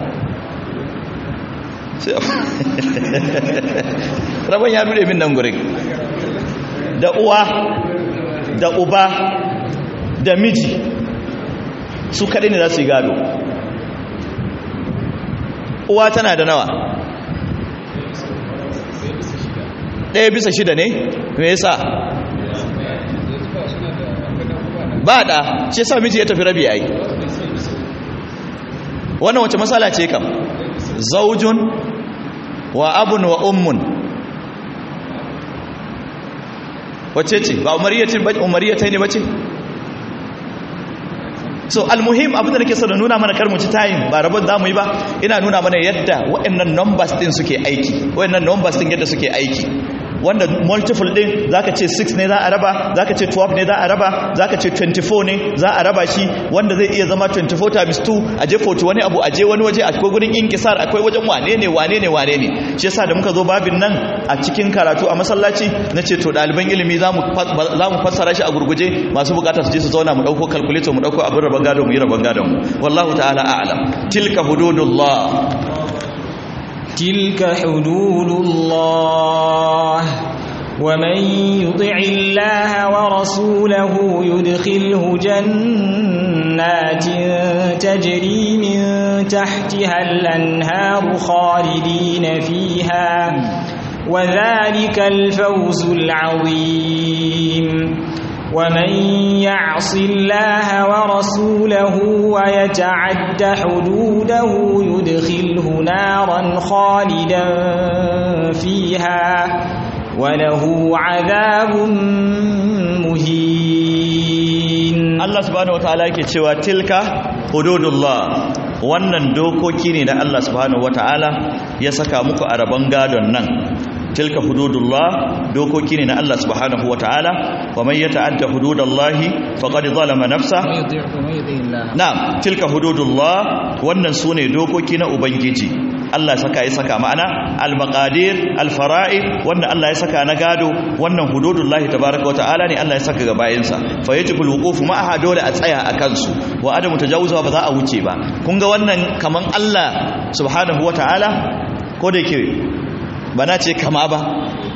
rabon ya dure min nan gurin da uwa da uba da miji su kaɗai ne za su yi gado uwa tana da nawa ɗaya bisa shida ne me yasa ba da shi yasa miji ya tafi rabi ai wannan wace matsala ce kam zaujun wa abun wa ummun wace ce ba umariyatai ne bace so almuhim abin da nake so da nuna mana kar mu ci tayin ba rabon za mu yi ba ina nuna mana yadda waɗannan numbers din suke aiki waɗannan numbers din yadda suke aiki wanda multiple din zaka ce 6 ne za a raba zaka ce 12 ne za a raba zaka ce 24 ne za a raba shi wanda zai iya zama 24 times 2 a je 40 wani abu a je wani waje akwai gurin inkisar akwai wajen wane ne wane ne wane ne shi yasa da muka zo babin nan a cikin karatu a masallaci nace to ɗaliban ilimi za mu fassara shi a gurguje masu bukata su je su zauna mu dauko calculator mu dauko abin rabon gado mu yi rabon gadon mu wallahu ta'ala a'lam tilka hududullah تلك حدود الله ومن يطع الله ورسوله يدخله جنات تجري من تحتها الأنهار خالدين فيها وذلك الفوز العظيم ومن يعص الله ورسوله ويتعد حدوده يدخله نارا خالدا فيها وله عذاب مهين الله سبحانه وتعالى yake cewa tilka hududullah wannan dokoki ne da Allah subhanahu wataala ya saka muku a rabon gadon nan tilka hududullah dokoki ne na Allah subhanahu wataala wa man yata'adda hududallahi faqad zalama nafsa na'am tilka hududullah wannan sune dokoki na ubangiji Allah saka ya saka ma'ana al-maqadir al-fara'id wanda Allah ya saka na gado wannan hududullahi tabaaraka wataala ne Allah ya saka ga bayinsa fa yajibu al-wuquf ma'aha dole a tsaya a kansu wa adamu tajawuza ba za a wuce ba kun ga wannan kaman Allah subhanahu wataala ko da yake ba na ce kama ba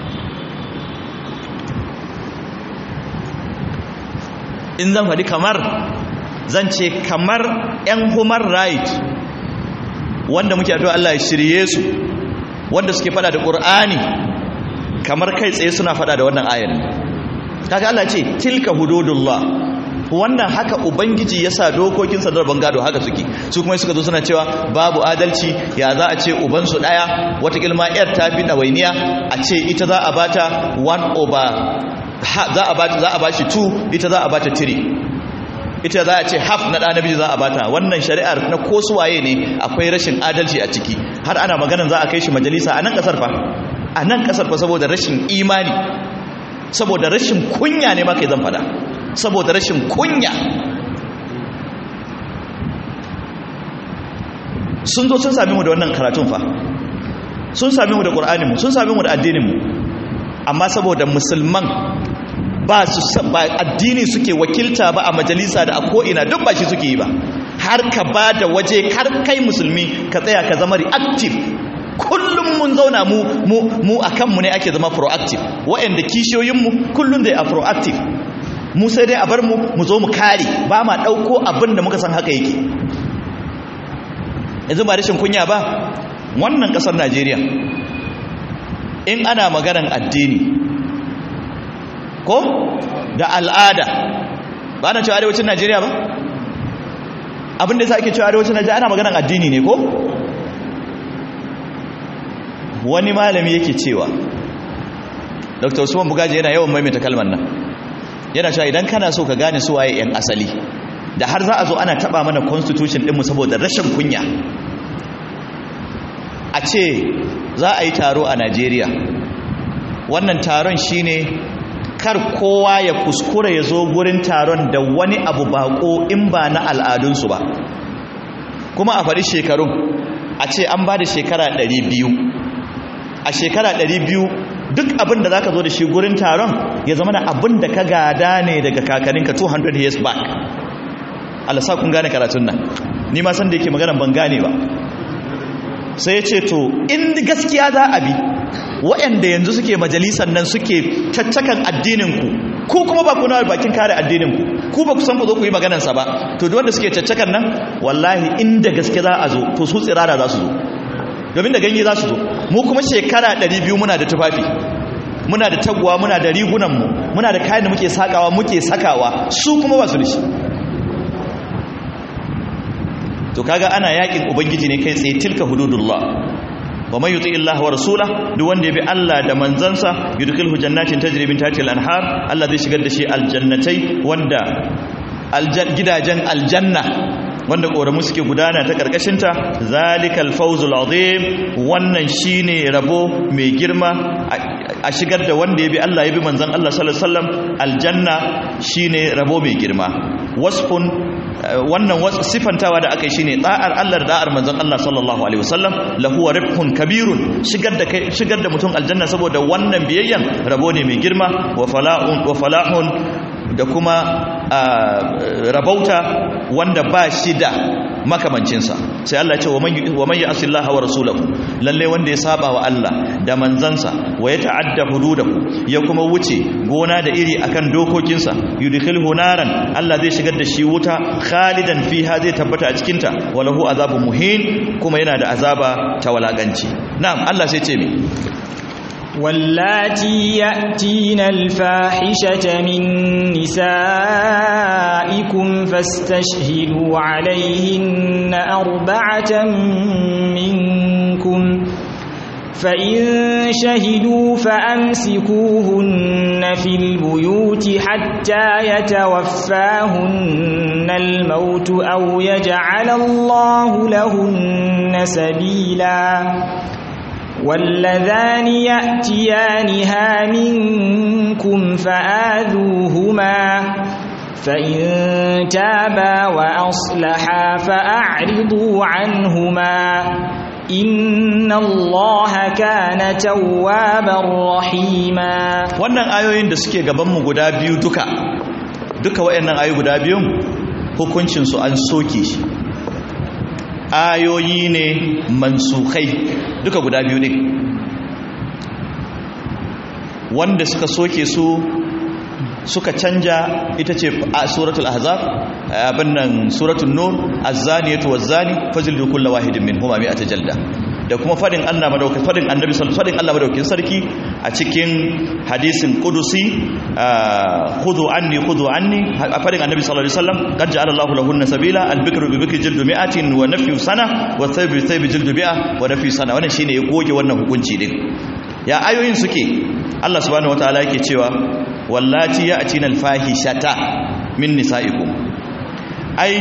in zan faɗi kamar zan ce kamar 'yan human right wanda muke addu'a Allah ya shirye su wanda suke fada da ƙur'ani kamar kai tsaye suna fada da wannan ayar kaga Allah ce tilka hududullah wannan haka ubangiji ya sa dokokinsa da bangado haka suke su kuma suka zo suna cewa babu adalci ya za a ce ubansu ɗaya watakilma yar ta fi ɗawainiya a ce ita za a bata 1 over za a bata za a bashi 2 ita za a bata 3 ita za a ce half na ɗa namiji za a bata wannan shari'ar na ko suwaye ne akwai rashin adalci a ciki har ana maganan za a kai shi majalisa a nan ƙasar fa a nan ƙasar fa saboda rashin imani saboda rashin kunya ne ma kai zan fada saboda rashin kunya sun zo sun sami mu da wannan karatun fa sun sami mu da ƙur'aninmu sun sami mu da addininmu amma saboda musulman ba su ba addini suke wakilta ba a majalisa da a ko'ina duk ba shi suke yi ba har ka ba da waje har kai musulmi ka tsaya ka zama reactive kullum mun zauna mu mu mu akan mu ne ake zama proactive waɗanda kishiyoyinmu kullum da a proactive mu sai dai a bar mu mu zo mu kare ba ma ɗauko abin da muka san haka yake yanzu ba rashin kunya ba wannan ƙasar najeriya in ana maganan addini ko da al'ada ba na cewa arewacin najeriya ba abin da ya sa ake cewa arewacin najeriya ana maganan addini ne ko wani malami yake cewa dr usman bugaji yana yawan maimaita kalmar nan yana cewa idan kana so ka gane su waye 'yan asali da har za a zo ana taba mana constitution dinmu saboda rashin kunya a ce za a yi taro a najeriya wannan taron shine kar kowa ya kuskura ya zo gurin taron da wani abu bako in ba na al'adunsu ba kuma a faɗi shekarun a ce an ba da shekara 200 a shekara 200 duk abin da za ka zo da shi gurin taron ya zama da abin da ka gada ne daga kakaninka 200 years back alasa kun gane karatun nan ni ma san da yake magana ban gane ba sai ya ce to in gaskiya za a bi waɗanda yanzu suke majalisar nan suke caccakan addininku ku kuma ba kuna bakin kare addininku ku ba ku san ku zo ku yi maganarsa ba to duk wanda suke caccakan nan wallahi inda gaske za a zo to su tsirara za su zo domin da ganye za su zo mu kuma shekara 200 muna da tufafi muna da taguwa muna da rigunanmu muna da kayan da muke sakawa muke sakawa su kuma ba su da shi to kaga ana yakin ubangiji ne kai tsaye tilka hududullah wa man yuti illaha wa rasula duk wanda ya bi Allah da manzansa yudkhilhu jannatin tajri min tahtiha al-anhar Allah zai shigar da shi aljannatai wanda gidajen aljanna wanda koramu suke gudana ta karkashinta zalikal fawzul azim wannan shine rabo mai girma a shigar da wanda ya bi Allah ya bi manzan Allah sallallahu alaihi wasallam aljanna shine rabo mai girma wasfun wannan sifantawa da aka yi shine da'ar Allah da da'ar manzon Allah sallallahu alaihi wasallam lahu ribhun kabirun shigar da shigar da mutum aljanna saboda wannan biyayyan rabo ne mai girma wa falahun wa falahun da kuma rabauta wanda ba shi da makamancinsa sai Allah ya ce wa man ya'si Allah wa rasulahu lalle wanda ya saba wa Allah da manzansa wa ya ta'adda hududahu ya kuma wuce gona da iri akan dokokinsa yudkhilhu naran Allah zai shigar da shi wuta khalidan fiha zai tabbata a cikin ta walahu azabun muhin kuma yana da azaba ta walakanci na'am Allah sai ce mi واللاتي يأتين الفاحشة من نسائكم فاستشهدوا عليهن أربعة منكم فإن شهدوا فأمسكوهن في البيوت حتى يتوفاهن الموت أو يجعل الله لهن سبيلاً واللذان يأتيانها منكم فآذوهما فإن تابا وأصلحا فأعرضوا عنهما إن الله كان توابا رحيما wannan ayoyin da suke gabanmu guda biyu duka duka waɗannan ayoyi guda biyun hukuncinsu an soke shi ayoyi ne mansukai duka guda biyu ne wanda suka soke su suka canja ita ce a suratul ahzab abin nan suratul nur az-zaniyatu waz-zani fajlidu kullu wahidin minhuma mi'ata jalda da kuma fadin Allah madaukakin fadin annabi sallallahu fadin Allah madaukakin sarki a cikin hadisin qudusi khudhu anni khudhu anni fadin annabi sallallahu alaihi wasallam qad ja'ala Allahu lahunna sabila al-bikru bi bikri jildu mi'atin wa nafyu sana wa thayb bi thayb jildu mi'a wa nafyu sana wannan shine ya goge wannan hukunci din ya ayoyin suke Allah subhanahu wataala yake cewa wallati ya'tina al-fahishata min nisa'ikum ai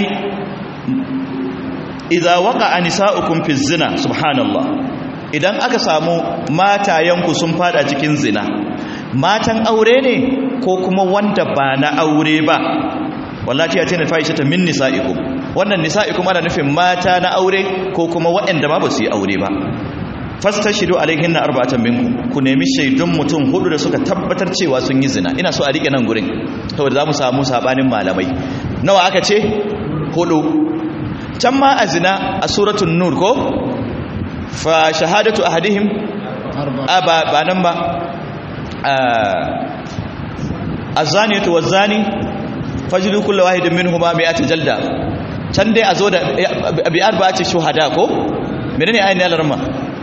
idza waqa'a nisa'ukum fi zina subhanallah idan aka samu matayanku sun fada cikin zina matan aure ne ko kuma wanda ba na aure ba wallahi ya ce na fahishata min nisa'ikum wannan nisa'ikum ana nufin mata na aure ko kuma waɗanda ma ba su yi aure ba fastashidu alaihin na arba'atan minkum ku nemi shaidun mutum hudu da suka tabbatar cewa sun yi zina ina so a rike nan gurin saboda za mu samu sabanin malamai nawa aka ce hudu can ma a zina a suratun nur ko fa shahadatu ahadihim ba ba nan ba azaniyatu wazani fajlu kullu wahidin minhuma mi'ata jalda can dai a zo da bi arba'ati shuhada ko menene ayin alarma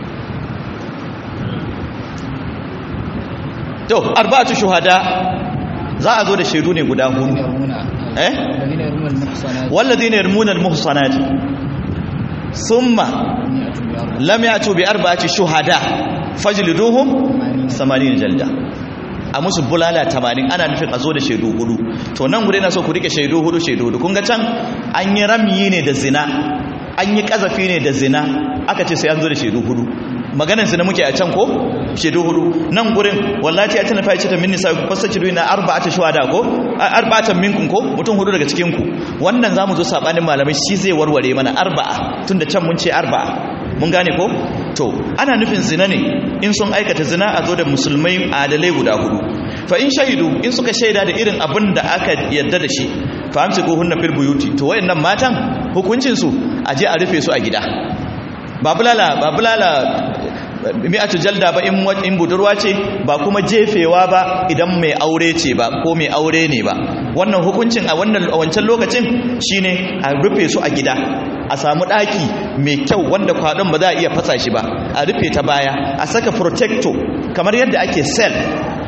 to arba'atu shuhada za a zo da shaidu ne guda hudu eh walladhina yarmuna almuhsanati thumma lam ya'tu bi arba'ati shuhada fajliduhum 80 jalda a musu bulala 80 ana nufin a zo da shaidu hudu to nan gure na so ku rike shaidu hudu shaidu hudu kun ga can an yi ramyi ne da zina an yi kazafi ne da zina aka ce sai an zo da shaidu hudu maganar zina muke a can ko shaidu hudu nan gurin wallahi ya tana fa'ice ta minni sai ku fasace duina arba'ata shuhada ko arba'atan minkum ko mutum hudu daga cikin ku wannan zamu zo sabanin malamai shi zai warware mana arba'a tunda can mun ce arba'a mun gane ko to ana nufin zina ne in sun aikata zina a zo da musulmai adalai guda hudu fa in shahidu in suka shaida da irin abin da aka yadda da shi fa amsiku hunna fil buyuti to wayannan matan hukuncin su aje a rufe su a gida ba bulala ba bulala mi'atu jalda ba in budurwa ce ba kuma jefewa ba idan mai aure ce ba ko mai aure ne ba wannan hukuncin a wannan wancan lokacin shine a rufe su a gida a samu daki mai kyau wanda kwadon ba za a iya fasa shi ba a rufe ta baya a saka protector kamar yadda ake cell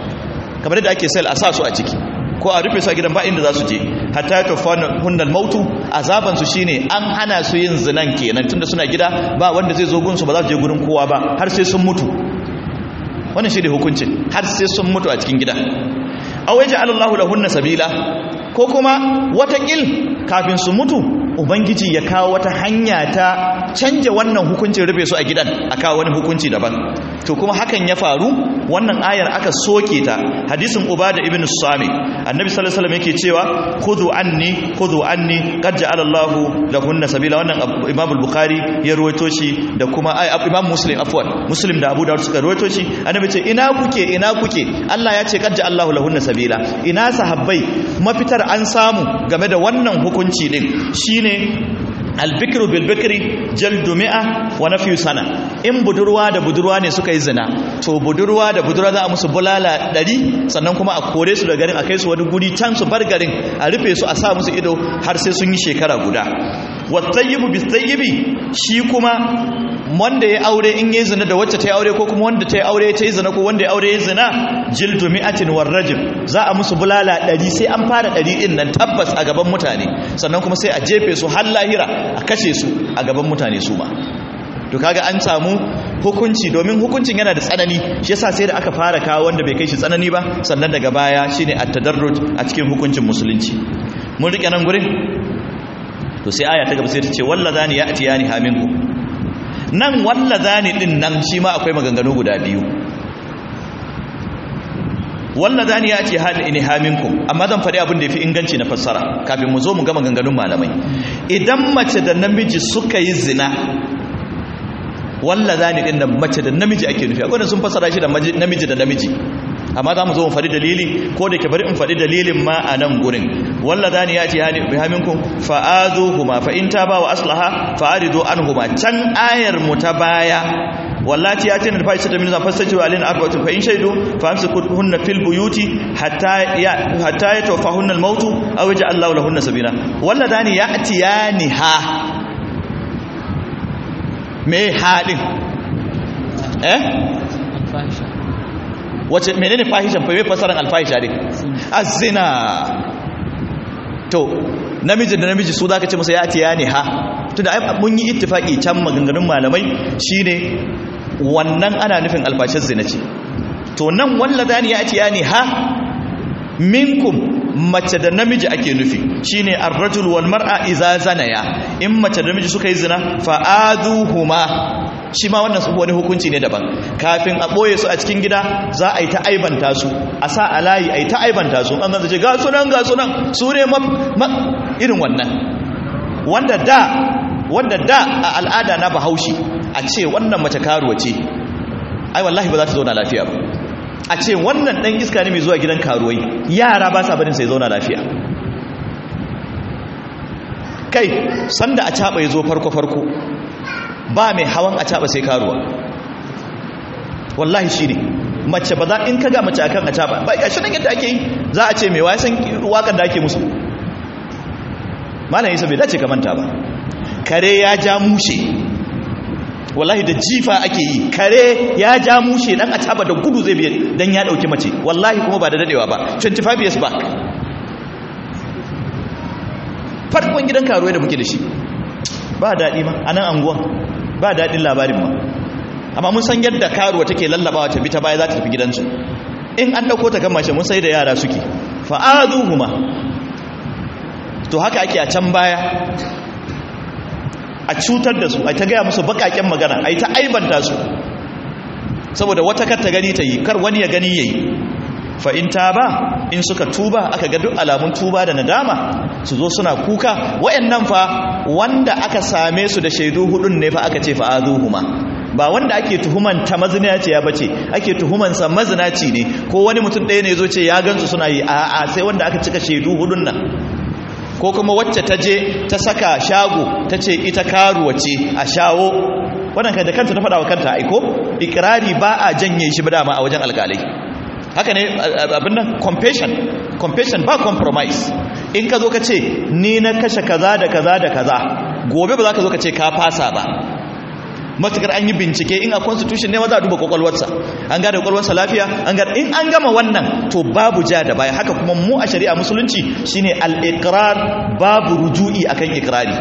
kamar da ake sel a sa su a ciki ko a rufe su a gidan ba inda za su je hatta ya tofa hunnal mautu azaban su shine an hana su yin zinan kenan tunda suna gida ba wanda zai zo gunsu ba za su je gurin kowa ba har sai sun mutu wannan shi ne hukuncin har sai sun mutu a cikin gida aw yaj'al Allahu lahunna sabila ko kuma watakil kafin su mutu ubangiji ya kawo wata hanya ta canja wannan hukuncin rufe su a gidan a kawo wani hukunci daban to kuma hakan ya faru wannan ayar aka soke ta hadisin ubada ibn sami annabi sallallahu alaihi wasallam yake cewa khudhu anni khudhu anni qad ja'ala Allahu lahunna sabila wannan imam al-bukhari ya ruwaito shi da kuma imam muslim afwan muslim da abu dawud suka ruwaito shi annabi ce ina kuke ina kuke Allah ya ce qad ja'ala Allahu lahunna sabila ina sahabbai mafitar an samu game da wannan hukunci din shine albikru bilbikri jaldu mi'a wa nafyu sana in budurwa da budurwa ne suka yi zina to budurwa da budurwa za a musu bulala ɗari sannan kuma a kore su da garin a kai su wani guri can su bar garin a rufe su a sa musu ido har sai sun yi shekara guda wasayyibu bisayyibi shi kuma wanda ya aure in yi zina da wacce ta yi aure ko kuma wanda ta yi aure ta yi zina ko wanda ya aure ya zina jildu mi'atin warrajim za a musu bulala ɗari sai an fara ɗari ɗin nan tabbas a gaban mutane sannan kuma sai a jefe su har lahira a kashe su a gaban mutane su ma to kaga an samu hukunci domin hukuncin yana da tsanani shi yasa sai da aka fara kawo wanda bai kai shi tsanani ba sannan daga baya shine at-tadarruj a cikin hukuncin musulunci mun rike nan gurin to sai aya ta gaba sai ta ce wallazani ya'tiyani haminku nan wallazani din nan shi ma akwai maganganu guda biyu wallazani ya'ti hal in haminku amma zan faɗi abin da yafi inganci na fassara kafin mu zo mu ga maganganun malamai idan mace da namiji suka yi zina wallazani din nan mace da namiji ake nufi akwai sun fassara shi da namiji da namiji amma za mu zo mu faɗi dalili ko da ke bari in faɗi dalilin ma a nan gurin wallazani ya'ti hal in haminku fa'azuhuma fa in taba wa aslaha fa'aridu anhuma can ayar mu ta baya wallati ya ce na fashi ta min zafar sajiwa alin arba'atu fa in shaidu fa amsikuhunna fil buyuti hatta ya hatta ya tawfahunna al mautu aw yaj'al Allahu lahunna sabila walladani ya'tiyani ha me hadin eh wace menene fahishan fa me fasaran al fahisha din az-zina to namiji da namiji su zaka ce masa ya'tiyani ha tunda mun yi ittifaki can maganganun malamai shine wannan ana nufin albashin zina ce to nan walladani ya atiya ne ha minkum mace da namiji ake nufi shine ar-rajul wal mar'a idza zanaya in mace da namiji suka yi zina fa'aduhuma shi ma wannan su wani hukunci ne daban kafin a boye su a cikin gida za a yi ta aibanta su a sa a layi a yi ta aibanta su an zance ga sunan ga sunan su ne irin wannan wanda da wanda da a al'ada na bahaushe a ce wannan mace karuwa ce ai wallahi ba za ta zauna lafiya ba a ce wannan dan iska ne mai zuwa gidan karuwai yara ba sa barin sai zauna lafiya kai sanda a caba ya zo farko farko ba mai hawan a caba sai karuwa wallahi shi ne mace ba za in ka ga mace akan a caba ba ya shi nan yadda ake yi za a ce mai wasan wakan da ake musu malam isa bai dace ka manta ba kare ya ja mushe wallahi da jifa ake yi kare ya ja mushe dan a taba da gudu zai biye dan ya dauki mace wallahi kuma ba da dadewa ba 25 years back farkon gidan karuwa da muke da shi ba daɗi ma a nan anguwan ba daɗin labarin ma amma mun san yadda karuwa take lallabawa ta bi ta baya za ta tafi gidansu in an ɗauko ta gama shi mun sai da yara suke fa'azuhuma to haka ake a can baya a cutar da su a ta gaya musu bakaken magana a yi ta aibanta su saboda wata kar ta gani ta yi kar wani ya gani ya yi fa'in ta ba in suka tuba aka ga duk alamun tuba da nadama su zo suna kuka wa'yannan fa wanda aka same su da shaidu hudun ne fa aka ce fa'azuhuma ba wanda ake tuhuman ta mazinaci ya bace ake tuhumansa mazinaci ne ko wani mutum ɗaya ne zo ce ya gansu suna yi a'a sai wanda aka cika shaidu hudun nan ko kuma wacce ta je ta saka shago ta ce ita karuwa ce a shawo wannan kai da kanta ta faɗa wa kanta aiko ikirari ba a janye shi ba dama a wajen alƙalai haka ne abin nan compassion compassion ba compromise in ka zo ka ce ni na kashe kaza da kaza da kaza gobe ba za ka zo ka ce ka fasa ba matukar an yi bincike in a constitution ne ma za a duba kwakwalwarsa an gada kwakwalwarsa lafiya an gada in an gama wannan to babu ja da baya haka kuma mu a shari'a musulunci shine al-iqrar babu ruju'i akan ikrari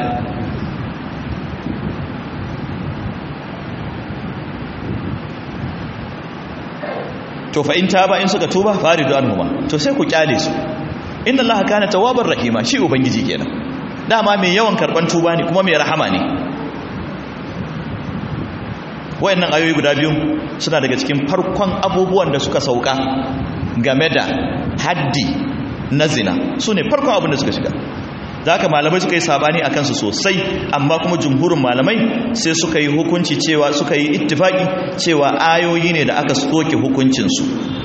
to fa in taba in suka tuba faridu anhuma to sai ku kyale su inna allaha kana tawwabar rahima shi ubangiji kenan dama mai yawan karban tuba ne kuma mai rahama ne wayannan ayoyi guda biyu suna daga cikin farkon abubuwan da suka sauka game da haddi na zina su ne farkon abin da suka shiga da haka malamai suka yi sabani a kansu sosai amma kuma jumhurin malamai sai suka yi hukunci cewa suka yi ittifaki cewa ayoyi ne da aka soke hukuncinsu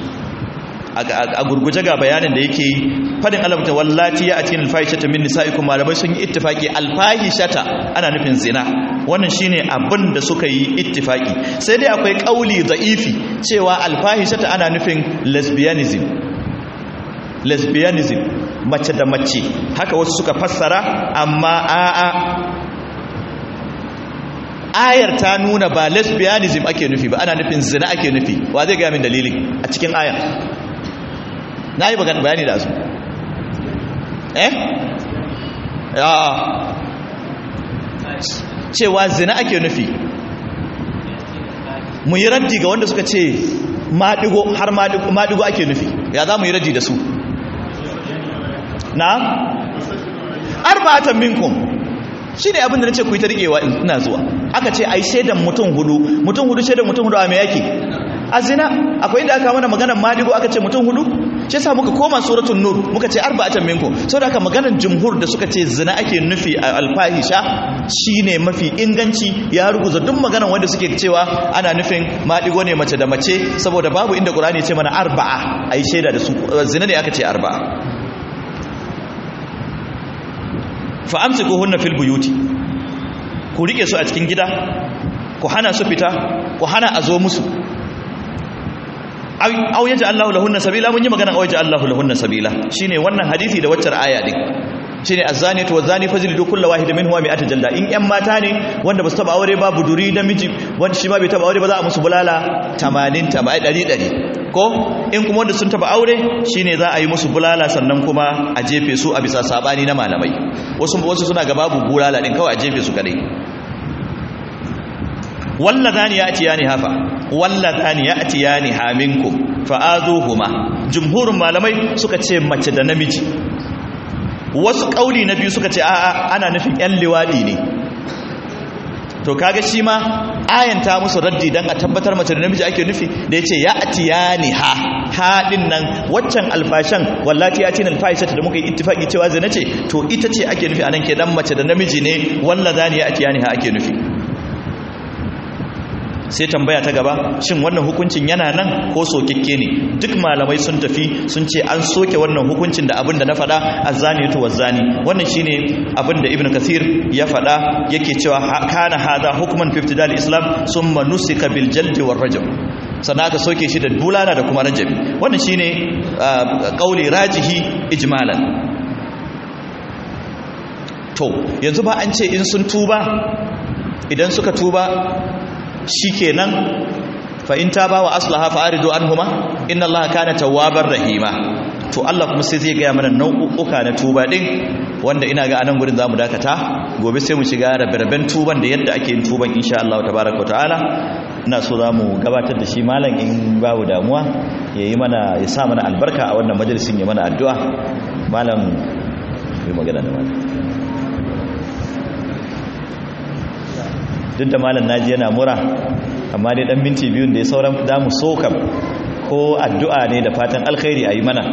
a gurguje ga bayanin da yake yi fadin alamta wallati ya atin alfahishata min nisaikum malamai sun yi ittifaki alfahishata ana nufin zina wannan shine abin da suka yi ittifaki sai dai akwai kauli da'ifi cewa alfahishata ana nufin lesbianism lesbianism mace da mace haka wasu suka fassara amma a'a ayar ta nuna ba lesbianism ake nufi ba ana nufin zina ake nufi wa zai gaya min dalilin a cikin ayar na yi bayani da su eh ya cewa zina ake nufi mu yi raddi ga wanda suka ce maɗigo har maɗigo ake nufi ya za mu yi raddi da su na arba'atan minkum shi ne abinda na ce ku yi ta riƙewa ina zuwa aka ce ai shaidan mutum hudu mutum hudu shaidan mutum hudu a mai yake a zina akwai inda aka mana maganar madigo aka ce mutum hudu shi yasa muka koma suratul nur muka ce arba'atan minkum saboda haka maganar jumhur da suka ce zina ake nufi a alfahisha shine mafi inganci ya ruguza duk maganar wanda suke cewa ana nufin madigo ne mace da mace saboda babu inda qur'ani ya ce mana arba'a ai shaida da su zina ne aka ce arba'a fa amsikuhunna fil buyuti ku rike su a cikin gida ku hana su fita ku hana a zo musu aw yaja Allahu lahunna sabila mun yi magana aw yaja Allahu lahunna sabila shine wannan hadisi da waccar aya din shine azaniyatu wazani fajlidu kullu wahid minhuma mi'ata jalda in yan mata ne wanda basu taba aure ba buduri da miji wanda shi ma bai taba aure ba za a musu bulala 80 100 100 ko in kuma wanda sun taba aure shine za a yi musu bulala sannan kuma a jefe su a bisa sabani na malamai wasu wasu suna ga babu bulala din kawai a jefe su kadai walladhani ya'tiyani hafa walladhani ya'tiyani haminkum fa'azuhuma jumhurun malamai suka ce mace da namiji wasu kauli na biyu suka ce a'a ana nufin yan liwadi ne to kaga shi ma ayanta musu raddi dan a tabbatar mace da namiji ake nufi da yace ya'tiyani ha ha din nan waccan alfashan wallati yatin alfaishata da muka yi ittifaki cewa zina ce to ita ce ake nufi anan ke dan mace da namiji ne walladhani ya'tiyani ha ake nufi sai tambaya ta gaba shin wannan hukuncin yana nan ko sokikke ne duk malamai sun tafi sun ce an soke wannan hukuncin da abin da na faɗa azzaniyatu wazzani wannan shine abin da ibnu kathir ya faɗa yake cewa kana hada hukman fi ibtidal islam summa nusika bil jald war rajm sannan aka soke shi da bulala da kuma rajabi wannan shine kauli rajihi ijmalan to yanzu ba an ce in sun tuba idan suka tuba shikenan fa in taba wa aslaha fa aridu anhuma inna allaha kana tawwabar rahima to Allah kuma sai zai ga mana nau'uka na tuba din wanda ina ga anan gurin zamu dakata gobe sai mu shiga rabe-raben tuban da yadda ake yin tuban insha Allah tabaaraka ta'ala ina so zamu gabatar da shi malam in babu damuwa yayi mana ya sa mana albarka a wannan majalisin ya mana addu'a malam yi magana da malam duk da malam naji yana mura amma dai dan minti biyun da ya sauran damu soka ko addu'a ne da fatan alkhairi ayi mana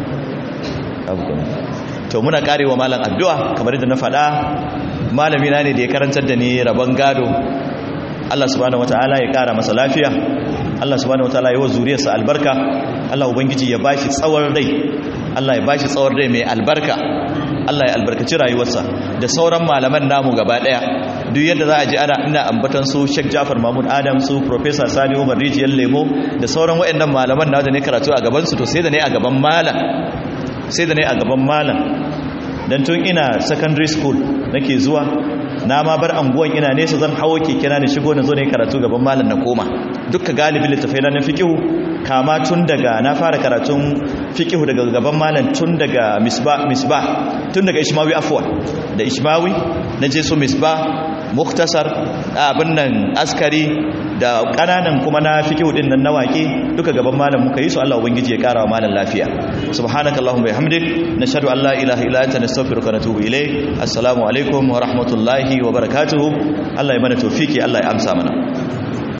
to muna karewa malam addu'a kamar yadda na faɗa malami na ne da ya karantar da ni rabon gado Allah subhanahu wataala ya kara masa lafiya Allah subhanahu wataala ya wa zuriyarsa albarka Allah ubangiji ya bashi tsawon rai Allah ya bashi tsawon rai mai albarka Allah ya albarkaci rayuwarsa da sauran malaman namu gaba daya duk yadda za a ji ana ina ambatan su Sheikh Jafar Mahmud Adam su Professor Sani Umar Rijiyar Lemo da sauran waɗannan malaman na da ne karatu a gaban su to sai da ne a gaban malam sai da ne a gaban malam dan tun ina secondary school nake zuwa na ma bar anguwan ina nesa zan hawo keke na shigo na zo ne karatu gaban malam na koma dukka galibin littafai na fiqihu kama tun daga na fara karatun fiqihu daga gaban malam tun daga misbah misbah tun daga ishmawi afwan da ishmawi na je su misbah muktasar abin nan askari da kananan kuma na fiqihu din nan na waƙe duka gaban malam muka yi su Allah ubangiji ya kara wa malam lafiya subhanakallahumma bihamdik nashhadu an la ilaha illa anta nastaghfiruka wa natubu ilayk assalamu alaikum wa rahmatullahi wa barakatuh Allah ya mana tawfiki Allah ya amsa mana